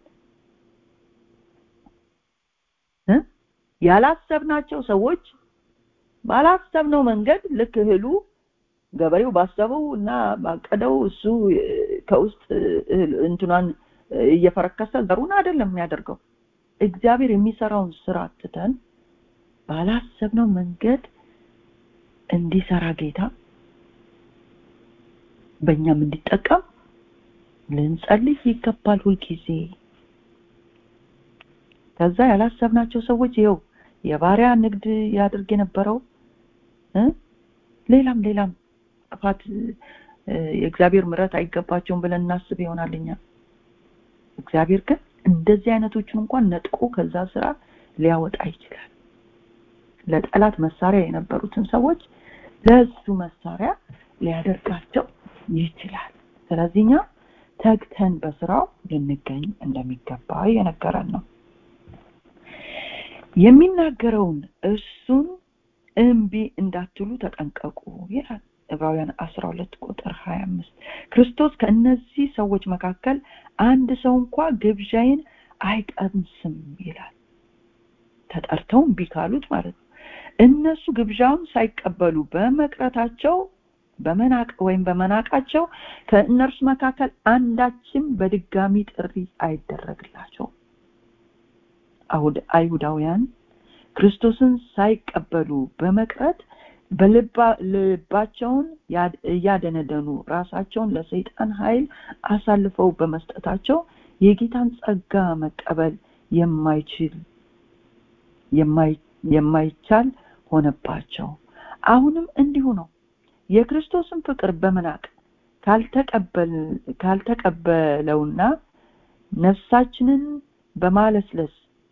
ያላሰብናቸው ሰዎች ባላሰብነው መንገድ ልክ እህሉ ገበሬው ባሰበው እና ባቀደው እሱ ከውስጥ እንትኗን እየፈረከሰ ዘሩን አይደለም የሚያደርገው እግዚአብሔር የሚሰራውን ስራ ትተን ባላሰብነው መንገድ እንዲሰራ ጌታ በእኛም እንዲጠቀም ልንጸልይ ይገባል ሁልጊዜ ከዛ ያላሰብናቸው ሰዎች ይኸው የባሪያ ንግድ ያድርግ የነበረው ሌላም ሌላም ጥፋት የእግዚአብሔር ምረት አይገባቸውም ብለን እናስብ ይሆናል እኛ እግዚአብሔር ግን እንደዚህ አይነቶችን እንኳን ነጥቆ ከዛ ስራ ሊያወጣ ይችላል ለጠላት መሳሪያ የነበሩትን ሰዎች ለሱ መሳሪያ ሊያደርጋቸው ይችላል ስለዚህ እኛ ተግተን በስራው ልንገኝ እንደሚገባ የነገረን ነው የሚናገረውን እርሱን እምቢ እንዳትሉ ተጠንቀቁ ይላል ዕብራውያን 12 ቁጥር 25 ክርስቶስ ከእነዚህ ሰዎች መካከል አንድ ሰው እንኳ ግብዣይን አይቀምስም ይላል ተጠርተው እምቢ ካሉት ማለት ነው እነሱ ግብዣውን ሳይቀበሉ በመቅረታቸው በመናቅ ወይም በመናቃቸው ከእነርሱ መካከል አንዳችም በድጋሚ ጥሪ አይደረግላቸው አይሁዳውያን ክርስቶስን ሳይቀበሉ በመቅረት በልባቸውን እያደነደኑ ራሳቸውን ለሰይጣን ኃይል አሳልፈው በመስጠታቸው የጌታን ጸጋ መቀበል የማይችል የማይቻል ሆነባቸው አሁንም እንዲሁ ነው የክርስቶስን ፍቅር በመናቅ ካልተቀበለውና ነፍሳችንን በማለስለስ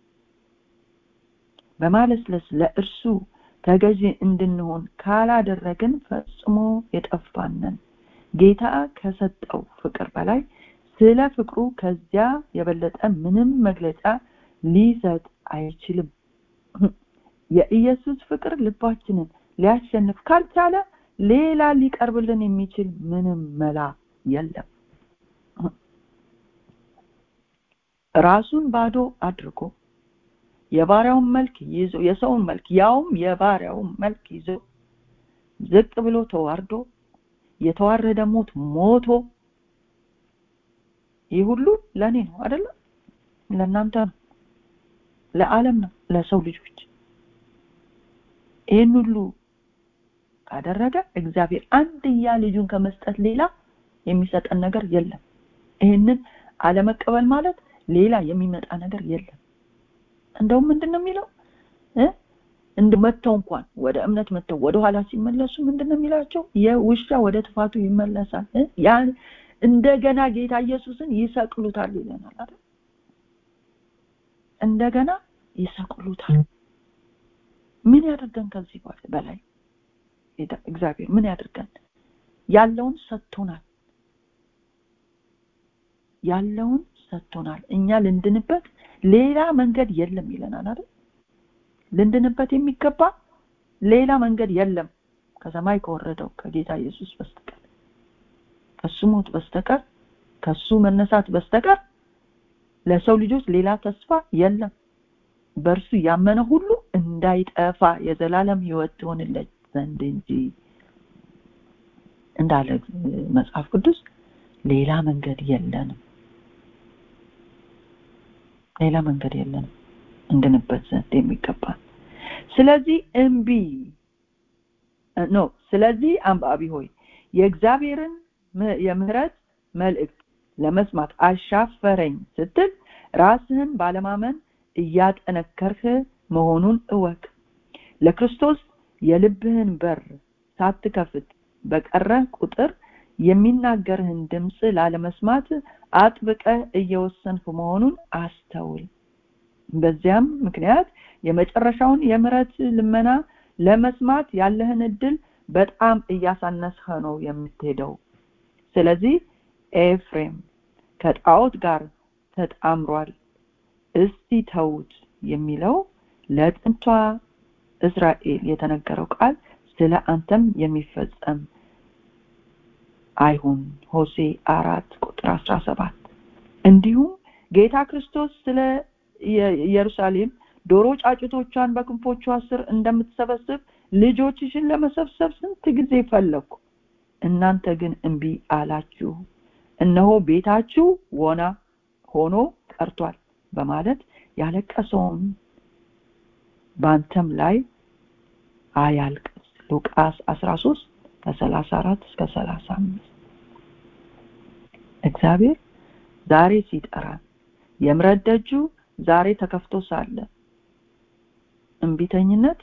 በማለስለስ ለእርሱ ተገዢ እንድንሆን ካላደረግን ፈጽሞ የጠፋነን ጌታ ከሰጠው ፍቅር በላይ ስለ ፍቅሩ ከዚያ የበለጠ ምንም መግለጫ ሊሰጥ አይችልም የኢየሱስ ፍቅር ልባችንን ሊያሸንፍ ካልቻለ ሌላ ሊቀርብልን የሚችል ምንም መላ የለም ራሱን ባዶ አድርጎ የባሪያውን መልክ ይዞ የሰውን መልክ ያውም የባሪያውን መልክ ይዞ ዝቅ ብሎ ተዋርዶ የተዋረደ ሞት ሞቶ ይህ ሁሉ ለእኔ ነው አይደለም ለእናንተ ነው ለዓለም ነው ለሰው ልጆች ይህን ሁሉ ካደረገ እግዚአብሔር አንድያ ልጁን ከመስጠት ሌላ የሚሰጠን ነገር የለም ይህንን አለመቀበል ማለት ሌላ የሚመጣ ነገር የለም እንደውም ምንድነው የሚለው እንደ መተው እንኳን ወደ እምነት መተው ወደ ኋላ ሲመለሱ ምንድነው የሚላቸው የውሻ ወደ ጥፋቱ ይመለሳል ያ እንደገና ጌታ ኢየሱስን ይሰቅሉታል ይለናል አይደል እንደገና ይሰቅሉታል ምን ያደርገን ከዚህ በላይ እግዚአብሔር ምን ያደርገን ያለውን ሰጥቶናል ያለውን ሰጥቶናል እኛ ልንድንበት ሌላ መንገድ የለም ይለናል አይደል ልንድንበት የሚገባ ሌላ መንገድ የለም ከሰማይ ከወረደው ከጌታ ኢየሱስ በስተቀር ከሱ ሞት በስተቀር ከሱ መነሳት በስተቀር ለሰው ልጆች ሌላ ተስፋ የለም በእርሱ ያመነ ሁሉ እንዳይጠፋ የዘላለም ህይወት ትሆንለት ዘንድ እንጂ እንዳለ መጽሐፍ ቅዱስ ሌላ መንገድ የለንም ሌላ መንገድ የለንም እንድንበት ዘንድ የሚገባል ስለዚህ እምቢ ኖ ስለዚህ አንባቢ ሆይ የእግዚአብሔርን የምህረት መልእክት ለመስማት አሻፈረኝ ስትል ራስህን ባለማመን እያጠነከርህ መሆኑን እወቅ ለክርስቶስ የልብህን በር ሳትከፍት በቀረ ቁጥር የሚናገርህን ድምፅ ላለመስማት አጥብቀ እየወሰንክ መሆኑን አስተውል በዚያም ምክንያት የመጨረሻውን የምረት ልመና ለመስማት ያለህን እድል በጣም እያሳነስህ ነው የምትሄደው ስለዚህ ኤፍሬም ከጣዖት ጋር ተጣምሯል እስቲ ተውት የሚለው ለጥንቷ እስራኤል የተነገረው ቃል ስለ አንተም የሚፈጸም አይሁን ሆሴ አራት ቁጥር አስራ ሰባት እንዲሁም ጌታ ክርስቶስ ስለ ኢየሩሳሌም ዶሮ ጫጩቶቿን በክንፎቿ ስር እንደምትሰበስብ ልጆችሽን ለመሰብሰብ ስንት ጊዜ ፈለግኩ እናንተ ግን እምቢ አላችሁ እነሆ ቤታችሁ ወና ሆኖ ቀርቷል በማለት ያለቀሰውን በአንተም ላይ አያልቅስ ሉቃስ 13 ከ34 እስከ 35 እግዚአብሔር ዛሬ ሲጠራን የምረት ደጁ ዛሬ ተከፍቶ ሳለ እንቢተኝነት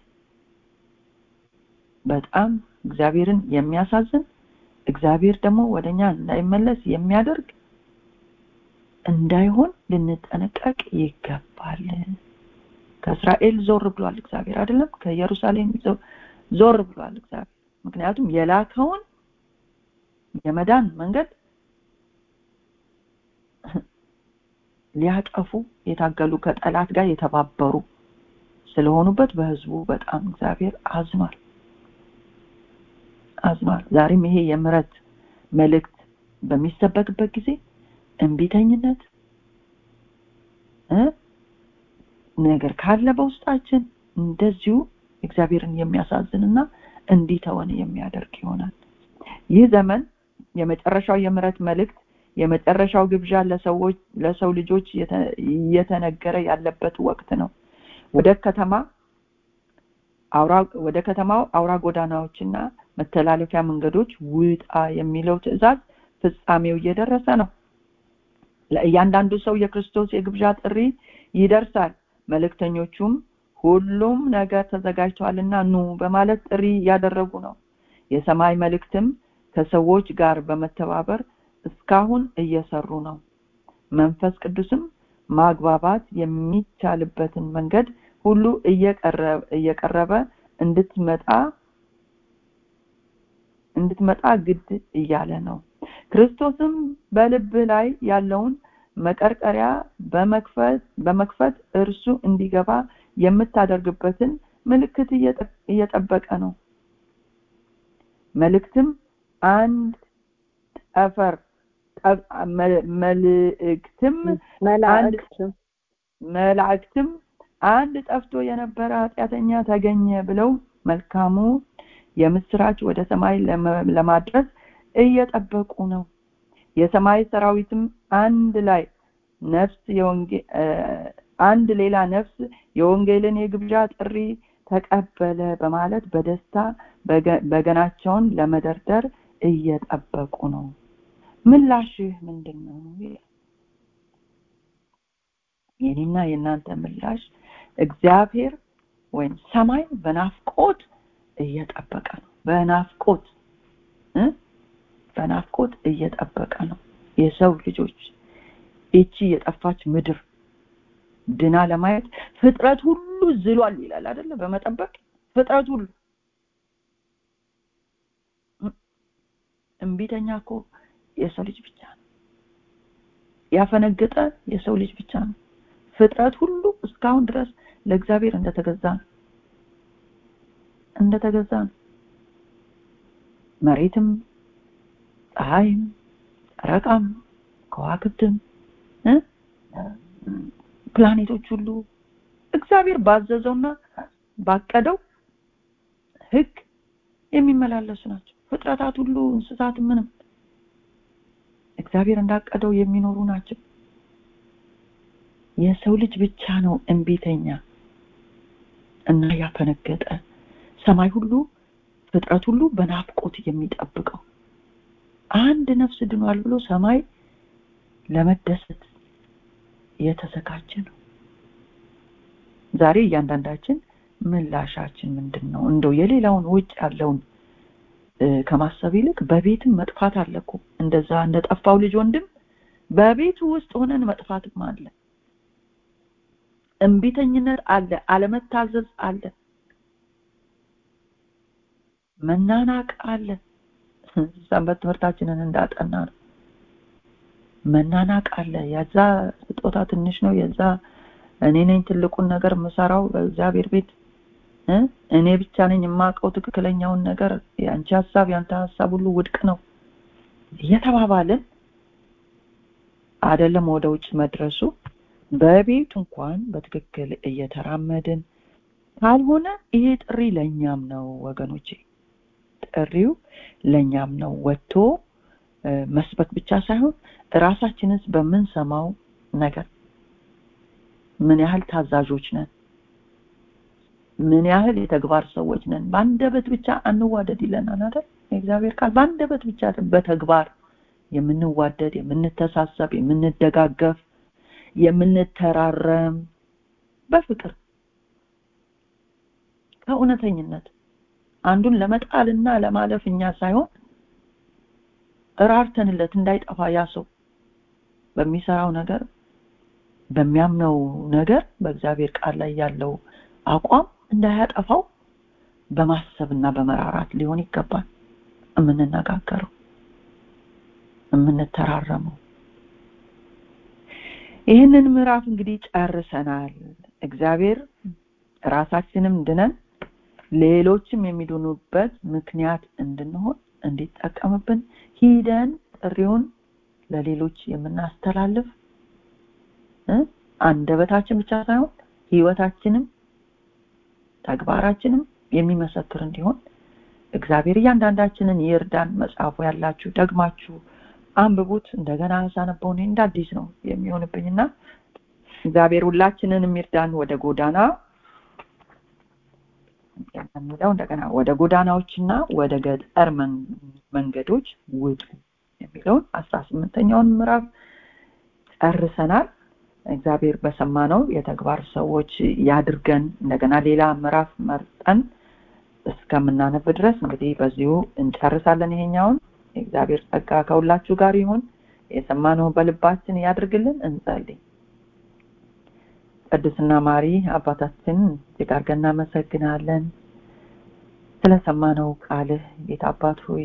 በጣም እግዚአብሔርን የሚያሳዝን እግዚአብሔር ደግሞ ወደኛ እንዳይመለስ የሚያደርግ እንዳይሆን ልንጠነቀቅ ይገባል ከእስራኤል ዞር ብሏል እግዚአብሔር አይደለም ከኢየሩሳሌም ዞር ብሏል እግዚአብሔር ምክንያቱም የላከውን የመዳን መንገድ ሊያጠፉ የታገሉ ከጠላት ጋር የተባበሩ ስለሆኑበት በህዝቡ በጣም እግዚአብሔር አዝኗል አዝኗል ዛሬም ይሄ የምረት መልእክት በሚሰበክበት ጊዜ እንቢተኝነት ነገር ካለ በውስጣችን እንደዚሁ እግዚአብሔርን የሚያሳዝንና እንዲተወን የሚያደርግ ይሆናል ይህ ዘመን የመጨረሻው የምረት መልእክት የመጨረሻው ግብዣ ለሰዎች ለሰው ልጆች እየተነገረ ያለበት ወቅት ነው ወደ ከተማ አውራ ወደ ከተማው አውራ ጎዳናዎችና መተላለፊያ መንገዶች ውጣ የሚለው ትእዛዝ ፍጻሜው እየደረሰ ነው ለእያንዳንዱ ሰው የክርስቶስ የግብዣ ጥሪ ይደርሳል መልእክተኞቹም ሁሉም ነገር ተዘጋጅቷልና ኑ በማለት ጥሪ እያደረጉ ነው የሰማይ መልእክትም ከሰዎች ጋር በመተባበር እስካሁን እየሰሩ ነው መንፈስ ቅዱስም ማግባባት የሚቻልበትን መንገድ ሁሉ እየቀረበ እንድትመጣ እንድትመጣ ግድ እያለ ነው ክርስቶስም በልብ ላይ ያለውን መቀርቀሪያ በመክፈት በመክፈት እርሱ እንዲገባ የምታደርግበትን ምልክት እየጠበቀ ነው መልእክትም አንድ ጠፈር መልእክትም መላእክትም መላእክትም አንድ ጠፍቶ የነበረ ኃጢአተኛ ተገኘ ብለው መልካሙ የምስራች ወደ ሰማይ ለማድረስ እየጠበቁ ነው የሰማይ ሰራዊትም አንድ ላይ ነፍስ አንድ ሌላ ነፍስ የወንጌልን የግብዣ ጥሪ ተቀበለ በማለት በደስታ በገናቸውን ለመደርደር እየጠበቁ ነው ምላሽህ ምንድን ነው የኔና የእናንተ ምላሽ እግዚአብሔር ወይም ሰማይ በናፍቆት እየጠበቀ ነው በናፍቆት በናፍቆት እየጠበቀ ነው የሰው ልጆች ይቺ የጠፋች ምድር ድና ለማየት ፍጥረት ሁሉ ዝሏል ይላል አይደለ በመጠበቅ ፍጥረት ሁሉ እምቢተኛ እኮ የሰው ልጅ ብቻ ነው ያፈነገጠ የሰው ልጅ ብቻ ነው ፍጥረት ሁሉ እስካሁን ድረስ ለእግዚአብሔር እንደተገዛ ነው እንደተገዛ ነው መሬትም ፀሐይም ጨረቃም ከዋክብትም ፕላኔቶች ሁሉ እግዚአብሔር ባዘዘውና ባቀደው ህግ የሚመላለሱ ናቸው ፍጥረታት ሁሉ እንስሳት ምንም እግዚአብሔር እንዳቀደው የሚኖሩ ናቸው የሰው ልጅ ብቻ ነው እንቢተኛ እና ያፈነገጠ ሰማይ ሁሉ ፍጥረት ሁሉ በናፍቆት የሚጠብቀው አንድ ነፍስ ድኗል ብሎ ሰማይ ለመደሰት የተዘጋጀ ነው ዛሬ እያንዳንዳችን ምላሻችን ምንድን ነው እንደው የሌላውን ውጭ ያለውን ከማሰብ ይልቅ በቤትም መጥፋት አለ እኮ እንደዛ እንደጠፋው ልጅ ወንድም በቤቱ ውስጥ ሆነን መጥፋትም አለ እንቢተኝነት አለ አለመታዘዝ አለ መናናቅ አለ ሰንበት ትምህርታችንን እንዳጠና ነው መናናቅ አለ የዛ ስጦታ ትንሽ ነው የዛ እኔ ነኝ ትልቁን ነገር የምሰራው በእግዚአብሔር ቤት እኔ ብቻ ነኝ የማውቀው ትክክለኛውን ነገር የአንቺ ሀሳብ ያንተ ሀሳብ ሁሉ ውድቅ ነው እየተባባልን አይደለም ወደ ውጭ መድረሱ በቤት እንኳን በትክክል እየተራመድን ካልሆነ ይሄ ጥሪ ለኛም ነው ወገኖቼ ጥሪው ለኛም ነው ወጥቶ መስበክ ብቻ ሳይሆን ራሳችንስ በምንሰማው ነገር ምን ያህል ታዛዦች ነን ምን ያህል የተግባር ሰዎች ነን በአንደበት ብቻ አንዋደድ ይለናል አይደል እግዚአብሔር ቃል በአንደበት ብቻ በተግባር የምንዋደድ የምንተሳሰብ የምንደጋገፍ የምንተራረም በፍቅር ከእውነተኝነት አንዱን ለመጣልና ለማለፍ እኛ ሳይሆን እራርተንለት እንዳይጠፋ ያ ሰው በሚሰራው ነገር በሚያምነው ነገር በእግዚአብሔር ቃል ላይ ያለው አቋም እንዳያጠፋው በማሰብና በመራራት ሊሆን ይገባል የምንነጋገረው የምንተራረመው ይህንን ምዕራፍ እንግዲህ ጨርሰናል እግዚአብሔር ራሳችንም ድነን ሌሎችም የሚድኑበት ምክንያት እንድንሆን እንዲጠቀምብን ሂደን ጥሪውን ለሌሎች የምናስተላልፍ አንደበታችን ብቻ ሳይሆን ህይወታችንም ተግባራችንም የሚመሰክር እንዲሆን እግዚአብሔር እያንዳንዳችንን ይርዳን መጽሐፉ ያላችሁ ደግማችሁ አንብቡት እንደገና ሳነበው እኔ እንደ አዲስ ነው የሚሆንብኝና እግዚአብሔር ሁላችንን የሚርዳን ወደ ጎዳና የሚለው እንደገና ወደ ጎዳናዎችና ወደ ገጠር መንገዶች ውጡ የሚለውን አስራ ስምንተኛውን ምዕራፍ ጨርሰናል እግዚአብሔር በሰማነው የተግባር ሰዎች ያድርገን እንደገና ሌላ ምዕራፍ መርጠን እስከምናነብ ድረስ እንግዲህ በዚሁ እንጨርሳለን ይሄኛውን የእግዚአብሔር ጸጋ ከሁላችሁ ጋር ይሁን የሰማነው በልባችን ያድርግልን እንጸልይ ቅዱስና ማሪ አባታችን እጅግ አድርገን እናመሰግናለን ስለሰማነው ቃልህ ጌታ አባት ሆይ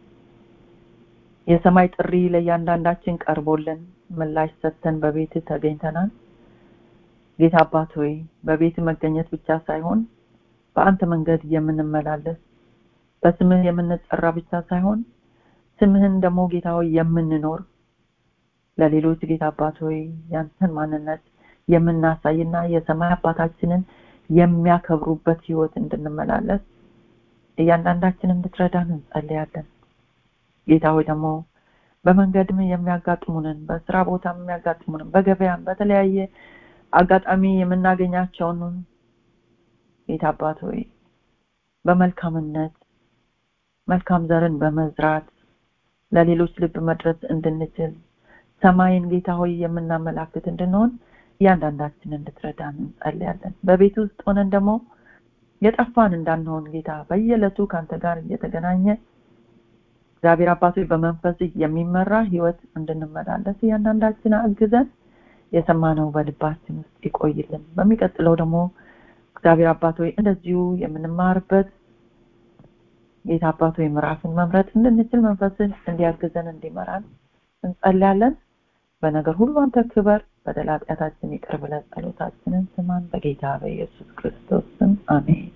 የሰማይ ጥሪ ለእያንዳንዳችን ቀርቦልን ምላሽ ሰጥተን በቤት ተገኝተናል ጌታ አባት ሆይ በቤት መገኘት ብቻ ሳይሆን በአንተ መንገድ የምንመላለስ በስምህ የምንጠራ ብቻ ሳይሆን ስምህን ደግሞ ጌታ ሆይ የምንኖር ለሌሎች ጌታ አባት ሆይ ያንተን ማንነት የምናሳይና የሰማይ አባታችንን የሚያከብሩበት ህይወት እንድንመላለስ እያንዳንዳችን እንድትረዳን እንጸልያለን ጌታ ሆይ ደግሞ በመንገድም የሚያጋጥሙንን በስራ ቦታም የሚያጋጥሙንን በገበያም በተለያየ አጋጣሚ የምናገኛቸውን ጌታ አባት ሆይ በመልካምነት መልካም ዘርን በመዝራት ለሌሎች ልብ መድረስ እንድንችል ሰማይን ጌታ ሆይ የምናመላክት እንድንሆን እያንዳንዳችን እንድትረዳን እንጸልያለን በቤት ውስጥ ሆነን ደግሞ የጠፋን እንዳንሆን ጌታ በየዕለቱ ከአንተ ጋር እየተገናኘ እግዚአብሔር አባቶች በመንፈስ የሚመራ ህይወት እንድንመላለስ እያንዳንዳችን አግዘን የሰማነው በልባችን ውስጥ ይቆይልን በሚቀጥለው ደግሞ እግዚአብሔር አባቶች እንደዚሁ የምንማርበት ጌታ አባቶች ምዕራፍን መምረጥ እንድንችል መንፈስን እንዲያግዘን እንዲመራን እንጸልያለን በነገር ሁሉ አንተ ክበር በደል ኃጢአታችን ይቅር ብለን ጸሎታችንን ስማን በጌታ በኢየሱስ ክርስቶስ ስም አሜን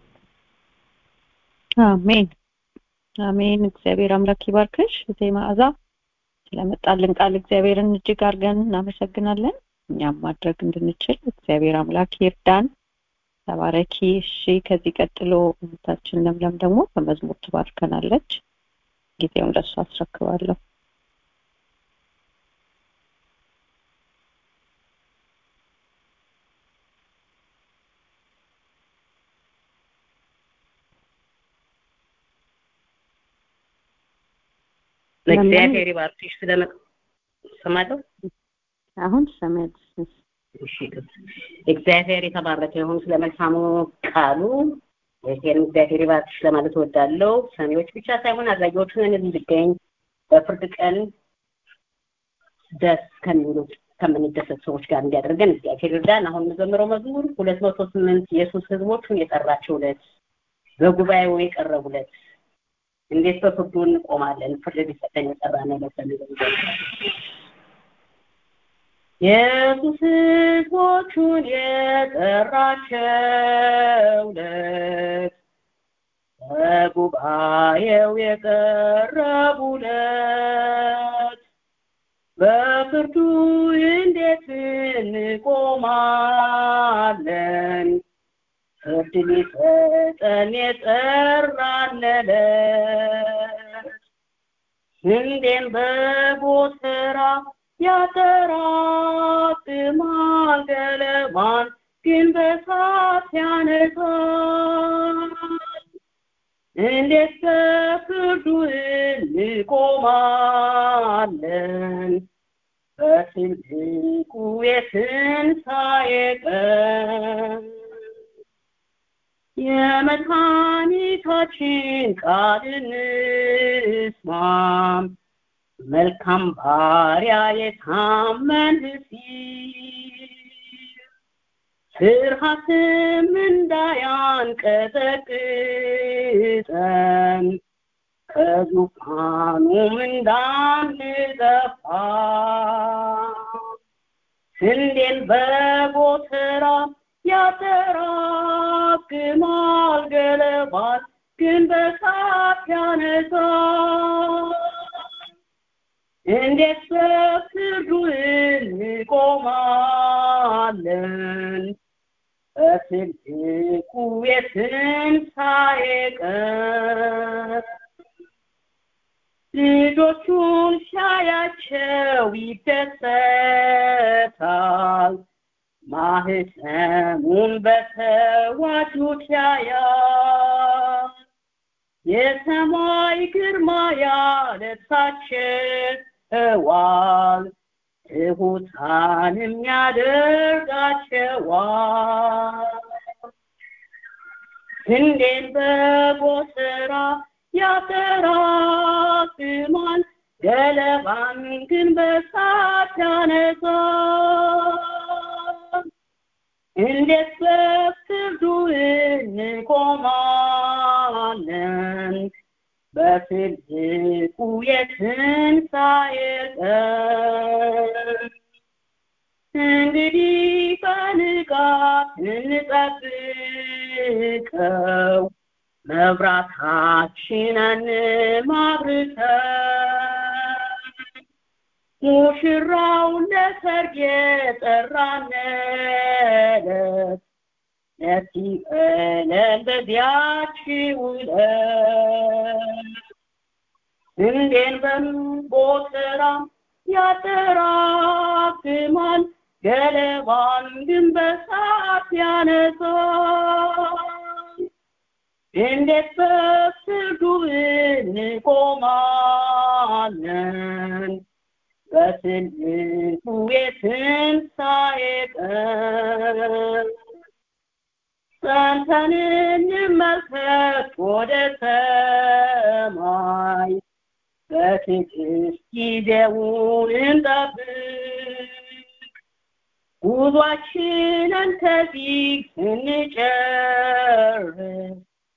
አሜን አሜን እግዚአብሔር አምላክ ይባርክሽ እቴ መዓዛ ስለመጣልን ቃል እግዚአብሔርን እጅግ አድርገን እናመሰግናለን እኛም ማድረግ እንድንችል እግዚአብሔር አምላክ ይርዳን ተባረኪ እሺ ከዚህ ቀጥሎ እህታችን ለምለም ደግሞ በመዝሙር ትባርከናለች ጊዜውን ለሱ አስረክባለሁ ለእግዚአብሔር ይባርክሽ ስለመጥ ሰማለሁ አሁን ሰማያለሽ እሺ እግዚአብሔር የተባረከ ይሁን ስለ መልካሙ ቃሉ ይሄን እግዚአብሔር ይባርክሽ ለማለት እወዳለሁ ሰሚዎች ብቻ ሳይሆን አድራጊዎችን እንድገኝ በፍርድ ቀን ደስ ከሚሉት ከምንደሰት ሰዎች ጋር እንዲያደርገን እግዚአብሔር ይርዳን አሁን የምዘምረው መዝሙር ሁለት መቶ ስምንት ኢየሱስ ህዝቦቹን የጠራቸው ዕለት በጉባኤው የቀረቡለት እንዴት በፍርዱ እንቆማለን ፍርድ ሊሰጠን የጠራን ዕለት ኢየሱስ ህዝቦቹን የጠራቸው ዕለት በጉባኤው የቀረቡለት በፍርዱ እንዴት እንቆማለን ፍርድ ሊሰጠን የጠራንለት እንዴም በጎተራ ያጠራቅማል ገለባን ግን በሳት ያነሳል እንዴት በፍርዱ እንቆማለን በትልቁ የትንሣኤ ቀን የመድኃኒታችን ቃል እንስማም መልካም ባሪያ የታመንህ ሲል ፍርሃትም እንዳያንቀጠቅጠን ከዙፋኑም እንዳንጠፋ ስንዴን በጎተራ ያጠራቅማል ገለባል ግን በሳት ያነሳል እንዴት በፍርዱ እንቆማለን በትልቁ የትንሣኤ ቀን ልጆቹን ሲያያቸው ይደሰታል ማህፀኑን በተዋጁት ያያል የሰማይ ግርማ ያለብሳቸዋል ትሑታንም ያደርጋቸዋል ስንዴን በጎተራ ያጠራቅማል ገለባን ግን በሳት ያነሳል እንዴት በፍርዱ እንቆማለን በትልቁ የትንሣኤ ቀን እንግዲህ በንቃት እንጠብቅ ጠብቀው መብራታችንን ማብርተን ሙሽራው ለሰርግ የጠራንለት ለዚህ ቀለል በዚያች ውለት እንዴን በጎተራ ያጠራቅማል ገለባን ግን በሳት ያነሳል እንዴት በፍርዱ እንቆማለን በትልቁ የትንሣኤ ቀን ጸንተን እንመልከት ወደ ሰማይ በትዕግስት ጊዜውን እንጠብቅ ጉዟችንን ከዚህ ስንጨርስ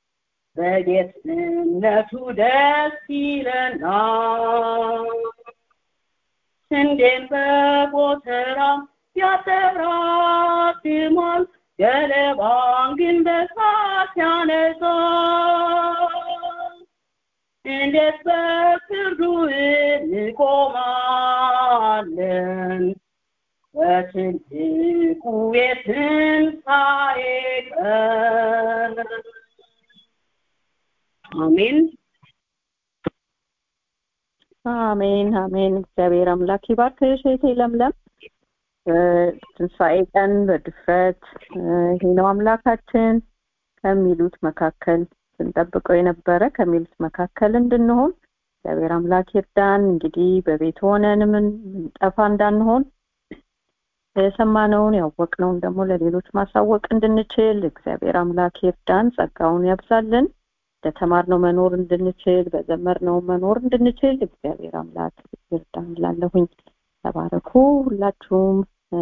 በጌትነቱ ደስ ይለናል ስንዴን በጎተራ ያጠራቅማል ገለባን ግን በሳት ያነሳል እንዴት በፍርዱ እንቆማለን በትልቁ የትንሣኤ ቀን አሜን አሜን አሜን እግዚአብሔር አምላክ ይባርክሽ እህቴ ለምለም ትንሣኤ ቀን በድፍረት ይሄ ነው አምላካችን ከሚሉት መካከል ስንጠብቀው የነበረ ከሚሉት መካከል እንድንሆን እግዚአብሔር አምላክ ይርዳን እንግዲህ በቤት ሆነን ምን ጠፋ እንዳንሆን የሰማነውን ያወቅነውን ደግሞ ለሌሎች ማሳወቅ እንድንችል እግዚአብሔር አምላክ ይርዳን ጸጋውን ያብዛልን ለተማርነው መኖር እንድንችል በዘመርነው መኖር እንድንችል እግዚአብሔር አምላክ ይርዳን ላለሁኝ ተባረኩ ሁላችሁም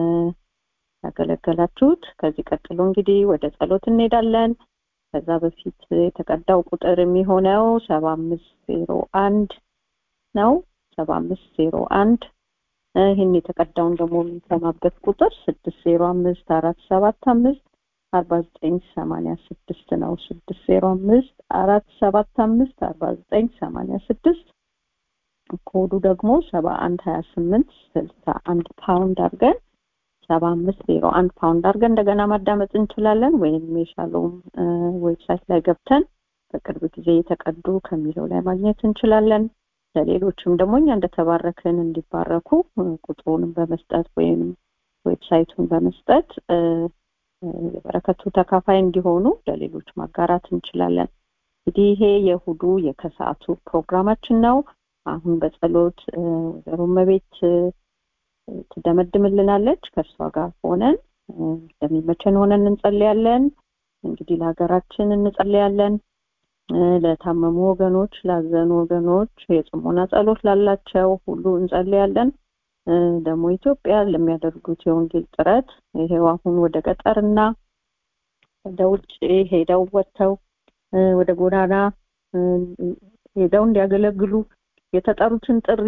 ያገለገላችሁት ከዚህ ቀጥሎ እንግዲህ ወደ ጸሎት እንሄዳለን ከዛ በፊት የተቀዳው ቁጥር የሚሆነው ሰባ አምስት ዜሮ አንድ ነው ሰባ አምስት ዜሮ አንድ ይህን የተቀዳውን ደግሞ የምንሰማበት ቁጥር ስድስት ዜሮ አምስት አራት ሰባት አምስት አርባ ዘጠኝ ሰማንያ ስድስት ነው ስድስት ዜሮ አምስት አራት ሰባት አምስት አርባ ዘጠኝ ሰማንያ ስድስት ኮዱ ደግሞ ሰባ አንድ ሀያ ስምንት ስልሳ አንድ ፓውንድ አድርገን ሰባ አምስት ዜሮ አንድ ፓውንድ አድርገን እንደገና ማዳመጥ እንችላለን ወይም የሻሎም ዌብሳይት ላይ ገብተን በቅርብ ጊዜ የተቀዱ ከሚለው ላይ ማግኘት እንችላለን ለሌሎችም ደግሞ እኛ እንደተባረክን እንዲባረኩ ቁጥሩንም በመስጠት ወይም ዌብሳይቱን በመስጠት የበረከቱ ተካፋይ እንዲሆኑ ለሌሎች ማጋራት እንችላለን እንግዲህ ይሄ የእሁዱ የከሰዓቱ ፕሮግራማችን ነው አሁን በጸሎት ወይዘሮ መቤት ትደመድምልናለች ከእርሷ ጋር ሆነን እንደሚመቸን ሆነን እንጸልያለን እንግዲህ ለሀገራችን እንጸልያለን ለታመሙ ወገኖች ላዘኑ ወገኖች የጽሞና ጸሎት ላላቸው ሁሉ እንጸልያለን ደግሞ ኢትዮጵያ ለሚያደርጉት የወንጌል ጥረት ይሄው አሁን ወደ ገጠርና ወደ ውጭ ሄደው ወጥተው ወደ ጎዳና ሄደው እንዲያገለግሉ የተጠሩትን ጥሪ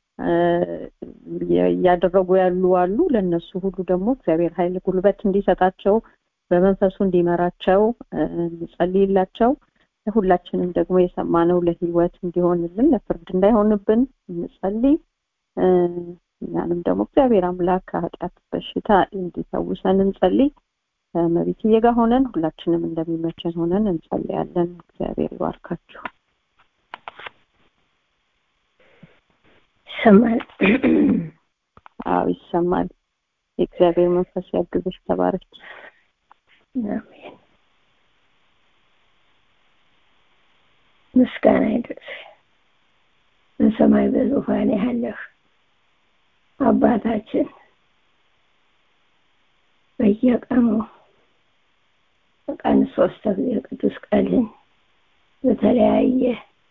እያደረጉ ያሉ አሉ ለነሱ ሁሉ ደግሞ እግዚአብሔር ኃይል ጉልበት እንዲሰጣቸው በመንፈሱ እንዲመራቸው እንጸልይላቸው ለሁላችንም ደግሞ የሰማነው ለህይወት እንዲሆንልን ለፍርድ እንዳይሆንብን እንጸልይ እኛንም ደግሞ እግዚአብሔር አምላክ ከኃጢአት በሽታ እንዲፈውሰን እንጸልይ ከመቤትዬ ጋር ሆነን ሁላችንም እንደሚመቸን ሆነን እንጸልያለን እግዚአብሔር ይባርካችሁ ይሰማል አዎ ይሰማል የእግዚአብሔር መንፈስ ያግዝሽ ተባረክ አሜን ምስጋና ይድረስ በሰማይ በዙፋን ያለህ አባታችን በየቀኑ በቀን ሶስት ጊዜ ቅዱስ ቃልን በተለያየ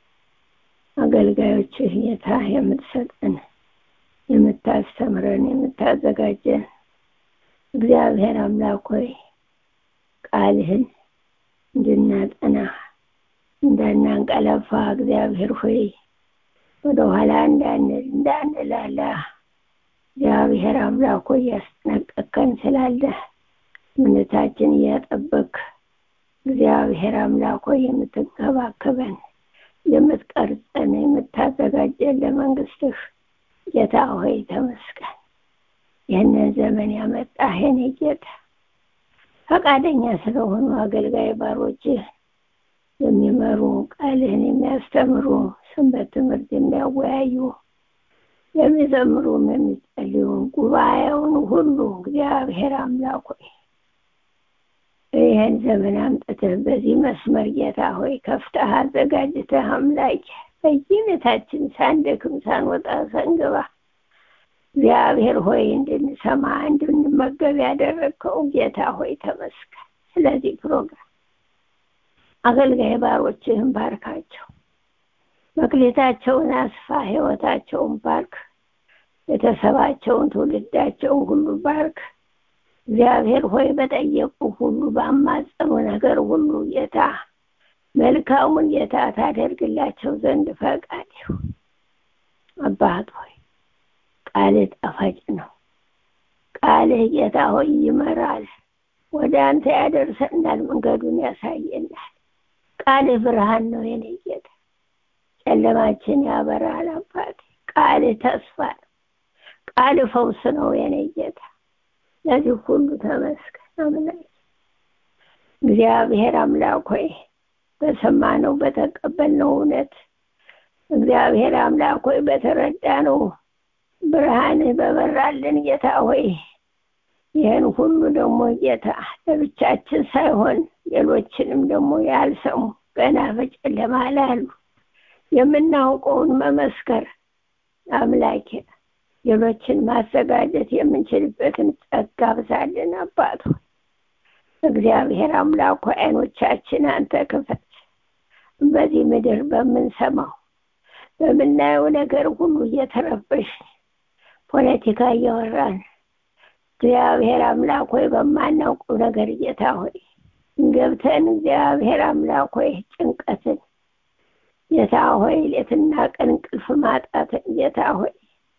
አገልጋዮችህ ጌታ የምትሰጠን የምታስተምረን የምታዘጋጀን እግዚአብሔር አምላክ ሆይ ቃልህን እንድናጠና እንዳናንቀለፋ እግዚአብሔር ሆይ ወደኋላ እንዳንል እንዳንላላ እግዚአብሔር አምላክ ሆይ ያስጠነቀቀን ስላለ እምነታችን እያጠበቅ እግዚአብሔር አምላክ ሆይ የምትንከባከበን የምትቀርጸን የምታዘጋጀን ለመንግስትህ ጌታ ሆይ ተመስገን። ይህንን ዘመን ያመጣህ የኔ ጌታ ፈቃደኛ ስለሆኑ አገልጋይ ባሮች የሚመሩ ቃልህን የሚያስተምሩ ሰንበት ትምህርት የሚያወያዩ የሚዘምሩም የሚጸልዩ ጉባኤውን ሁሉ እግዚአብሔር አምላክ ሆይ ይህን ዘመን አምጥተህ በዚህ መስመር ጌታ ሆይ ከፍተህ አዘጋጅተህ አምላክ በየቤታችን ሳንደክም ሳንወጣ ሳንገባ እግዚአብሔር ሆይ እንድንሰማ እንድንመገብ ያደረግከው ጌታ ሆይ ተመስገን። ስለዚህ ፕሮግራም አገልጋይ ባሮችህን ባርካቸው፣ መክሌታቸውን አስፋ፣ ህይወታቸውን ባርክ፣ ቤተሰባቸውን ትውልዳቸውን ሁሉ ባርክ። እግዚአብሔር ሆይ በጠየቁ ሁሉ ባማጸኑ ነገር ሁሉ ጌታ መልካሙን ጌታ ታደርግላቸው ዘንድ ፈቃድ ይሁን። አባት ሆይ ቃልህ ጣፋጭ ነው። ቃልህ ጌታ ሆይ ይመራል፣ ወደ አንተ ያደርሰናል፣ መንገዱን ያሳየናል። ቃልህ ብርሃን ነው የኔ ጌታ፣ ጨለማችን ያበራል። አባት ቃልህ ተስፋ ነው። ቃልህ ፈውስ ነው የኔ ጌታ። ለዚህ ሁሉ ተመስገን አምላክ። እግዚአብሔር አምላክ ሆይ በሰማነው በተቀበልነው እውነት እግዚአብሔር አምላክ ሆይ በተረዳነው ብርሃንህ በበራልን ጌታ ሆይ ይህን ሁሉ ደግሞ ጌታ ለብቻችን ሳይሆን ሌሎችንም ደግሞ ያልሰሙ ገና በጨለማ ላሉ የምናውቀውን መመስከር አምላኬ ሌሎችን ማዘጋጀት የምንችልበትን ጸጋ ብዛልን አባት ሆይ እግዚአብሔር አምላክ አይኖቻችን አንተ ክፈት። በዚህ ምድር በምንሰማው በምናየው ነገር ሁሉ እየተረበሽን ፖለቲካ እያወራን እግዚአብሔር አምላክ ሆይ በማናውቀው ነገር ጌታ ሆይ ገብተን እግዚአብሔር አምላክ ሆይ ጭንቀትን ጌታ ሆይ ሌትና ቀን እንቅልፍ ማጣትን ጌታ ሆይ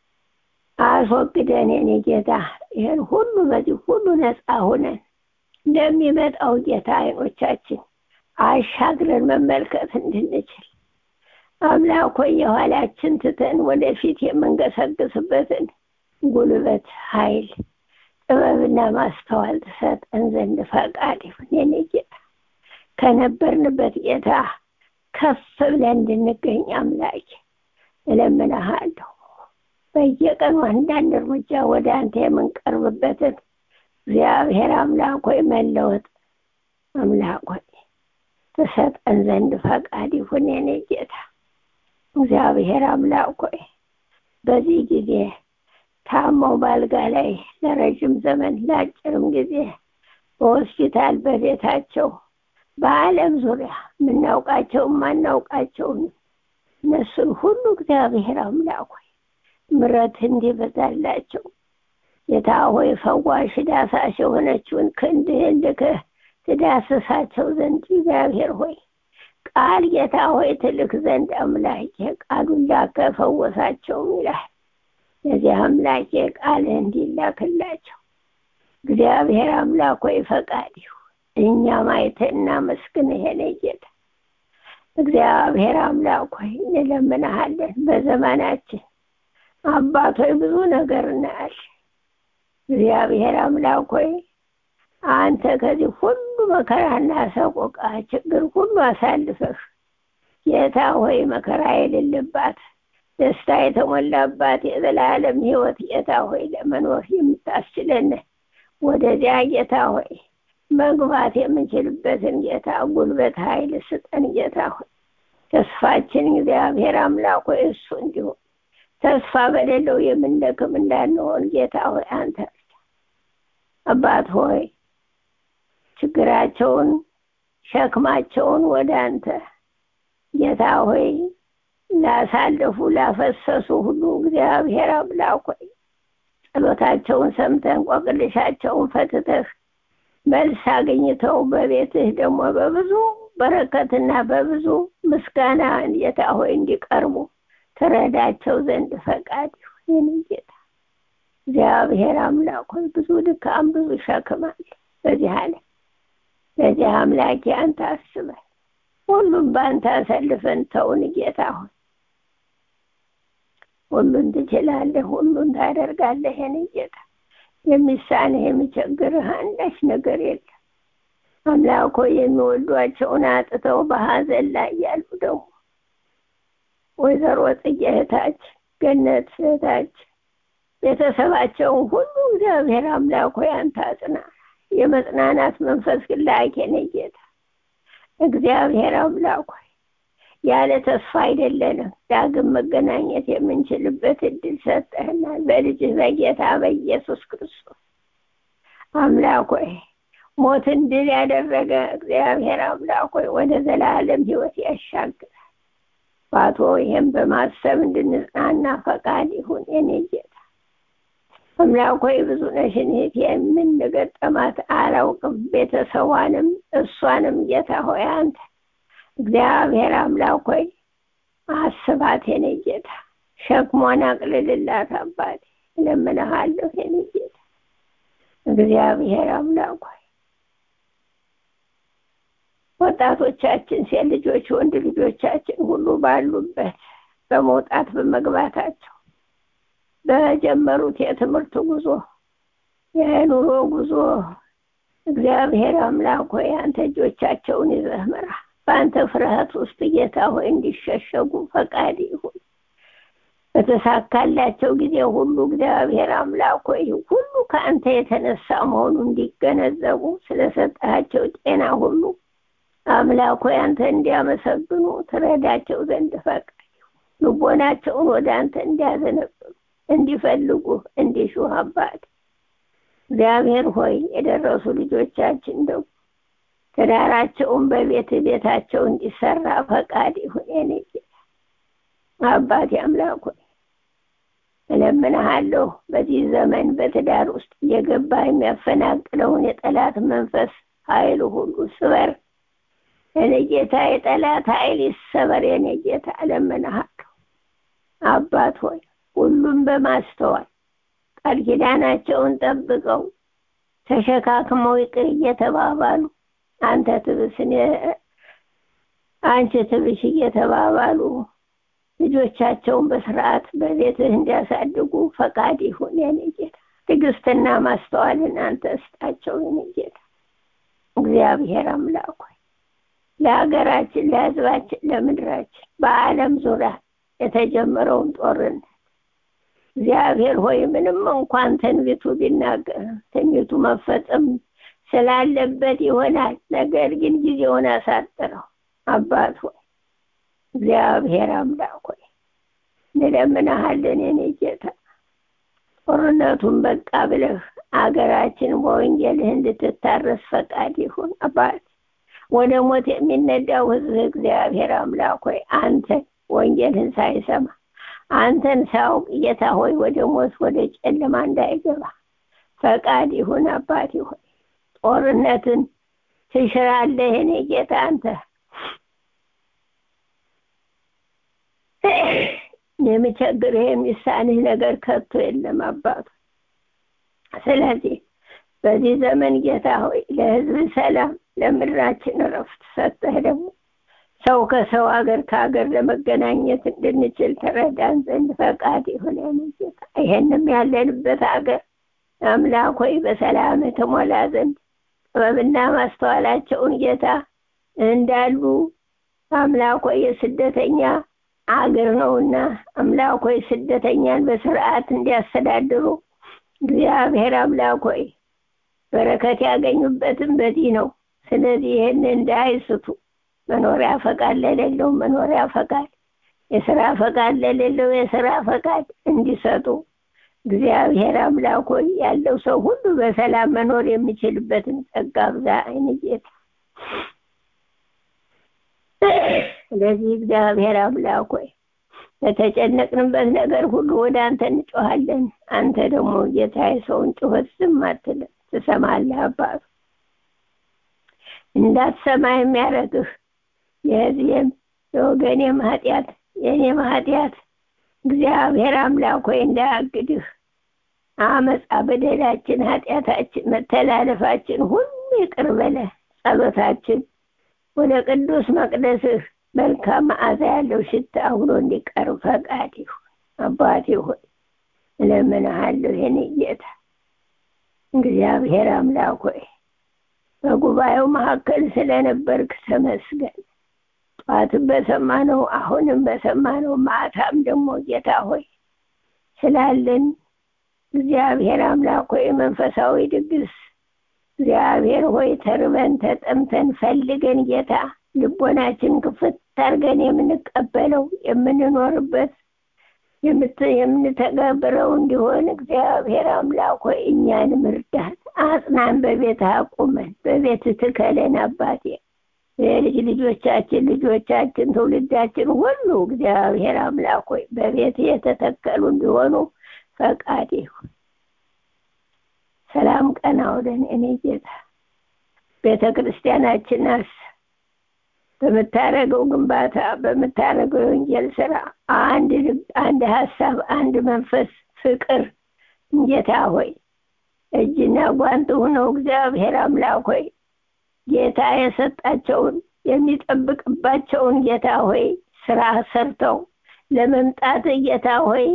አስወግደን የኔ ጌታ ይህን ሁሉ በዚህ ሁሉ ነፃ ሆነን እንደሚመጣው ጌታ አይኖቻችን አሻግረን መመልከት እንድንችል አምላክ ሆይ የኋላችን ትተን ወደፊት የምንገሰግስበትን ጉልበት፣ ኃይል፣ ጥበብና ማስተዋል ትሰጠን ዘንድ ፈቃድ ይሁን የኔ ጌታ። ከነበርንበት ጌታ ከፍ ብለን እንድንገኝ አምላክ እለምንሃለሁ። በየቀኑ አንዳንድ እርምጃ ወደ አንተ የምንቀርብበትን እግዚአብሔር አምላክ ሆይ መለወጥ አምላክ ሆይ ትሰጠን ዘንድ ፈቃድ ይሁን የኔ ጌታ። እግዚአብሔር አምላክ ሆይ በዚህ ጊዜ ታመው ባልጋ ላይ ለረጅም ዘመን ለአጭርም ጊዜ በሆስፒታል በቤታቸው በዓለም ዙሪያ የምናውቃቸው ማናውቃቸውን እነሱን ሁሉ እግዚአብሔር አምላክ ሆይ ምረት እንዲበዛላቸው ጌታ ሆይ ፈዋሽ ዳሳሽ የሆነችውን ክንድህን ልከህ ትዳስሳቸው ዘንድ እግዚአብሔር ሆይ ቃል ጌታ ሆይ ትልክ ዘንድ አምላኬ ቃሉን ላከ ፈወሳቸውም ይላል። ለዚህ አምላኬ ቃልህ እንዲላክላቸው እግዚአብሔር አምላክ ሆይ ፈቃድ ይሁን። እኛ ማየትህ እናመስግንህ የኔ ጌታ እግዚአብሔር አምላክ ሆይ እንለምንሃለን። በዘመናችን አባት ሆይ ብዙ ነገር እናያለን። እግዚአብሔር አምላክ ሆይ አንተ ከዚህ ሁሉ መከራና ሰቆቃ ችግር ሁሉ አሳልፈህ ጌታ ሆይ መከራ የሌለባት ደስታ የተሞላባት የዘላለም ሕይወት ጌታ ሆይ ለመኖር የምታስችለን ወደዚያ ጌታ ሆይ መግባት የምንችልበትን ጌታ ጉልበት ኃይል ስጠን ጌታ ሆይ ተስፋችን እግዚአብሔር አምላክ ሆይ እሱ እንዲሆን ተስፋ በሌለው የምንደክም እንዳንሆን ጌታ ሆይ አንተ አባት ሆይ ችግራቸውን ሸክማቸውን ወደ አንተ ጌታ ሆይ ላሳለፉ ላፈሰሱ ሁሉ እግዚአብሔር አምላክ ሆይ ጸሎታቸውን ሰምተን ቆቅልሻቸውን ፈትተህ መልስ አግኝተው በቤትህ ደግሞ በብዙ በረከትና በብዙ ምስጋና ጌታ ሆይ እንዲቀርቡ ትረዳቸው ዘንድ ፈቃድ ይሁን ጌታ እግዚአብሔር አምላክ ሆይ ብዙ ድካም ብዙ ሸክም አለ በዚህ ዓለም ለዚህ አምላኬ አንተ አስበን፣ ሁሉም በአንተ አሰልፈን ተውን። ጌታ ሆይ ሁሉን ትችላለህ፣ ሁሉን ታደርጋለህ። የኔ ጌታ የሚሳንህ የሚቸግርህ አንዳች ነገር የለም። አምላኮ የሚወዷቸውን አጥተው በሀዘን ላይ ያሉ ደግሞ ወይዘሮ ጽጌ እህታችን፣ ገነት እህታችን ቤተሰባቸውን ሁሉ እግዚአብሔር አምላክ ሆይ አንተ አጽና። የመጽናናት መንፈስ ግላኬ ነህ ጌታ እግዚአብሔር አምላክ ሆይ ያለ ተስፋ አይደለንም። ዳግም መገናኘት የምንችልበት እድል ሰጠህናል በልጅህ በጌታ በኢየሱስ ክርስቶስ አምላክ ሆይ ሞትን ድል ያደረገ እግዚአብሔር አምላክ ሆይ ወደ ዘላለም ሕይወት ያሻግራል። ባቶ ይህም በማሰብ እንድንጽናና ፈቃድ ይሁን የኔ ጌታ አምላክ ሆይ ብዙ ነሽን እህቴ የምንገጠማት አላውቅም። ቤተሰቧንም እሷንም ጌታ ሆይ አንተ እግዚአብሔር አምላክ ሆይ አስባት የኔ ጌታ ሸክሟን አቅልልላት አባቴ እለምንሃለሁ የኔ ጌታ እግዚአብሔር አምላክ ሆይ ወጣቶቻችን ሴት ልጆች ወንድ ልጆቻችን ሁሉ ባሉበት በመውጣት በመግባታቸው በጀመሩት የትምህርት ጉዞ የኑሮ ጉዞ እግዚአብሔር አምላክ ሆይ አንተ እጆቻቸውን ይዘህ ምራ። በአንተ ፍርሃት ውስጥ ጌታ ሆይ እንዲሸሸጉ ፈቃድ ይሁን። በተሳካላቸው ጊዜ ሁሉ እግዚአብሔር አምላክ ሆይ ሁሉ ከአንተ የተነሳ መሆኑ እንዲገነዘቡ ስለሰጣቸው ጤና ሁሉ አምላክ ሆይ አንተ እንዲያመሰግኑ ትረዳቸው ዘንድ ፈቃድ ይሁን። ልቦናቸውን ወደ አንተ እንዲያዘነብሉ እንዲፈልጉ እንዲሹ አባት እግዚአብሔር ሆይ የደረሱ ልጆቻችን ደግሞ ትዳራቸውን በቤት ቤታቸው እንዲሰራ ፈቃድ ይሁን። የኔ ጌታ አባቴ አምላክ ሆይ እለምንሃለሁ በዚህ ዘመን በትዳር ውስጥ እየገባ የሚያፈናቅለውን የጠላት መንፈስ ኃይል ሁሉ ስበር። የኔ ጌታ የጠላት ኃይል ይሰበር። የኔ ጌታ እለምንሃለሁ አባት ሆይ ሁሉም በማስተዋል ቃል ኪዳናቸውን ጠብቀው ተሸካክመው ይቅር እየተባባሉ አንተ ትብስ አንቺ ትብሽ እየተባባሉ ልጆቻቸውን በስርዓት በቤትህ እንዲያሳድጉ ፈቃድ ይሁን። የኔ ጌታ ትዕግስትና ማስተዋልን አንተ ስጣቸው። የኔ ጌታ እግዚአብሔር አምላክ ሆይ ለሀገራችን፣ ለሕዝባችን፣ ለምድራችን በዓለም ዙሪያ የተጀመረውን ጦርነት እግዚአብሔር ሆይ ምንም እንኳን ትንቢቱ ቢናገር ትንቢቱ መፈጸም ስላለበት ይሆናል። ነገር ግን ጊዜውን አሳጥረው አባት ሆይ እግዚአብሔር አምላክ ሆይ እንለምንሃለን። የኔ ጌታ ጦርነቱን በቃ ብለህ አገራችን በወንጌልህ እንድትታረስ ፈቃድ ይሁን። አባት ወደ ሞት የሚነዳው ህዝብ እግዚአብሔር አምላክ ሆይ አንተ ወንጌልህን ሳይሰማ አንተን ሳያውቅ ጌታ ሆይ ወደ ሞት ወደ ጨለማ እንዳይገባ ፈቃድ ይሁን። አባት ሆይ ጦርነትን ትሽራለህ። የኔ ጌታ አንተ የሚቸግርህ የሚሳንህ ነገር ከቶ የለም አባቱ። ስለዚህ በዚህ ዘመን ጌታ ሆይ ለህዝብ ሰላም፣ ለምድራችን እረፍት ሰጠህ ደግሞ ሰው ከሰው ሀገር ከሀገር ለመገናኘት እንድንችል ተረዳን ዘንድ ፈቃድ ይሁን። ጌታ ይሄንም ያለንበት ሀገር አምላክ ሆይ በሰላም የተሞላ ዘንድ ጥበብና ማስተዋላቸውን ጌታ እንዳሉ አምላክ ሆይ የስደተኛ አገር ነውና አምላክ ሆይ ስደተኛን በስርዓት እንዲያስተዳድሩ እግዚአብሔር አምላክ ሆይ በረከት ያገኙበትም በዚህ ነው። ስለዚህ ይህን እንዳይስቱ መኖሪያ ፈቃድ ለሌለው መኖሪያ ፈቃድ፣ የስራ ፈቃድ ለሌለው የስራ ፈቃድ እንዲሰጡ እግዚአብሔር አምላክ ሆይ ያለው ሰው ሁሉ በሰላም መኖር የሚችልበትን ጸጋ ብዛ አይን ጌታ ስለዚህ እግዚአብሔር አምላክ ሆይ ለተጨነቅንበት ነገር ሁሉ ወደ አንተ እንጮሃለን። አንተ ደግሞ ጌታ የሰውን ጩኸት ዝም አትልም፣ ትሰማለህ። አባቱ እንዳትሰማ የሚያደርግህ የህዝቤም የወገኔም ኃጢአት የእኔም ኃጢአት እግዚአብሔር አምላክ ሆይ እንዳያግድህ አመፃ፣ በደላችን፣ ኃጢአታችን፣ መተላለፋችን ሁሉ ይቅር በለ ጸሎታችን ወደ ቅዱስ መቅደስህ መልካም መዓዛ ያለው ሽታ አብሮ እንዲቀርብ ፈቃድ ይሁን። አባቴ ሆይ እለምንሃለሁ የኔ ጌታ እግዚአብሔር አምላክ ሆይ በጉባኤው መካከል ስለነበርክ ተመስገን። ጠዋትም በሰማነው አሁንም በሰማነው ማታም ደግሞ ጌታ ሆይ ስላለን እግዚአብሔር አምላክ ሆይ መንፈሳዊ ድግስ እግዚአብሔር ሆይ ተርበን ተጠምተን ፈልገን ጌታ ልቦናችን ክፍት አድርገን የምንቀበለው የምንኖርበት የምንተገብረው እንዲሆን እግዚአብሔር አምላክ ሆይ እኛንም እርዳን፣ አጽናን፣ በቤት አቁመን፣ በቤት ትከለን አባቴ የልጅ ልጆቻችን ልጆቻችን ትውልዳችን ሁሉ እግዚአብሔር አምላክ ሆይ በቤት የተተከሉ እንዲሆኑ ፈቃድ ይሁን። ሰላም ቀና ወደን እኔ ጌታ ቤተ ክርስቲያናችን አስ በምታደርገው ግንባታ በምታደርገው የወንጌል ስራ አንድ ልብ፣ አንድ ሀሳብ፣ አንድ መንፈስ፣ ፍቅር ጌታ ሆይ እጅና ጓንት ሆነው እግዚአብሔር አምላክ ሆይ ጌታ የሰጣቸውን የሚጠብቅባቸውን ጌታ ሆይ ስራ ሰርተው ለመምጣት ጌታ ሆይ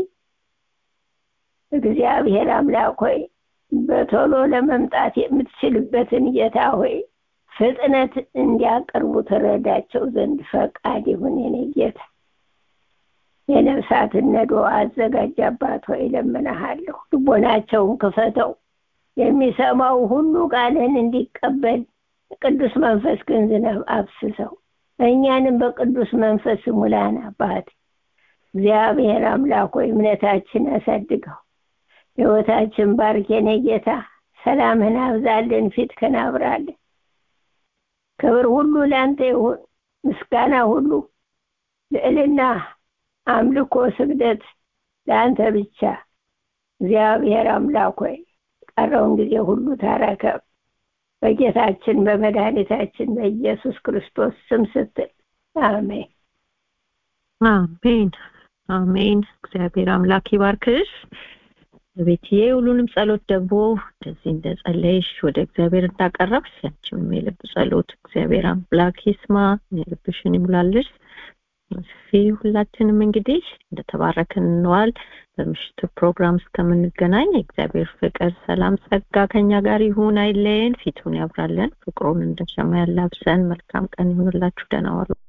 እግዚአብሔር አምላክ ሆይ በቶሎ ለመምጣት የምትችልበትን ጌታ ሆይ ፍጥነት እንዲያቀርቡ ትረዳቸው ዘንድ ፈቃድ ይሁን። የኔ ጌታ የነፍሳትን ነዶ አዘጋጅ አባት ሆይ እለምንሃለሁ። ልቦናቸውን ክፈተው፣ የሚሰማው ሁሉ ቃልን እንዲቀበል ቅዱስ መንፈስ ግን ዝናብ አብስሰው፣ እኛንም በቅዱስ መንፈስ ሙላን አባት እግዚአብሔር አምላክ ሆይ እምነታችን አሳድገው፣ ሕይወታችን ባርክ የኔ ጌታ ሰላምህን አብዛልን፣ ፊትህን አብራልን። ክብር ሁሉ ለአንተ ይሁን፣ ምስጋና ሁሉ ልዕልና፣ አምልኮ፣ ስግደት ለአንተ ብቻ። እግዚአብሔር አምላክ ሆይ ቀረውን ጊዜ ሁሉ ታረከብ በጌታችን በመድኃኒታችን በኢየሱስ ክርስቶስ ስም ስትል አሜን። አሜን አሜን። እግዚአብሔር አምላክ ይባርክሽ። ቤትዬ ሁሉንም ጸሎት ደግሞ እንደዚህ እንደጸለይሽ ወደ እግዚአብሔር እንዳቀረብሽ ያንቺንም የልብ ጸሎት እግዚአብሔር አምላክ ይስማ፣ የልብሽን ይሙላልሽ። እሺ ሁላችንም እንግዲህ እንደተባረክን እንዋል። በምሽቱ ፕሮግራም እስከምንገናኝ የእግዚአብሔር ፍቅር፣ ሰላም፣ ጸጋ ከኛ ጋር ይሁን፣ አይለየን፣ ፊቱን ያብራለን፣ ፍቅሩን እንደ ሸማ ያላብሰን። መልካም ቀን ይሁንላችሁ። ደህና ዋሉ።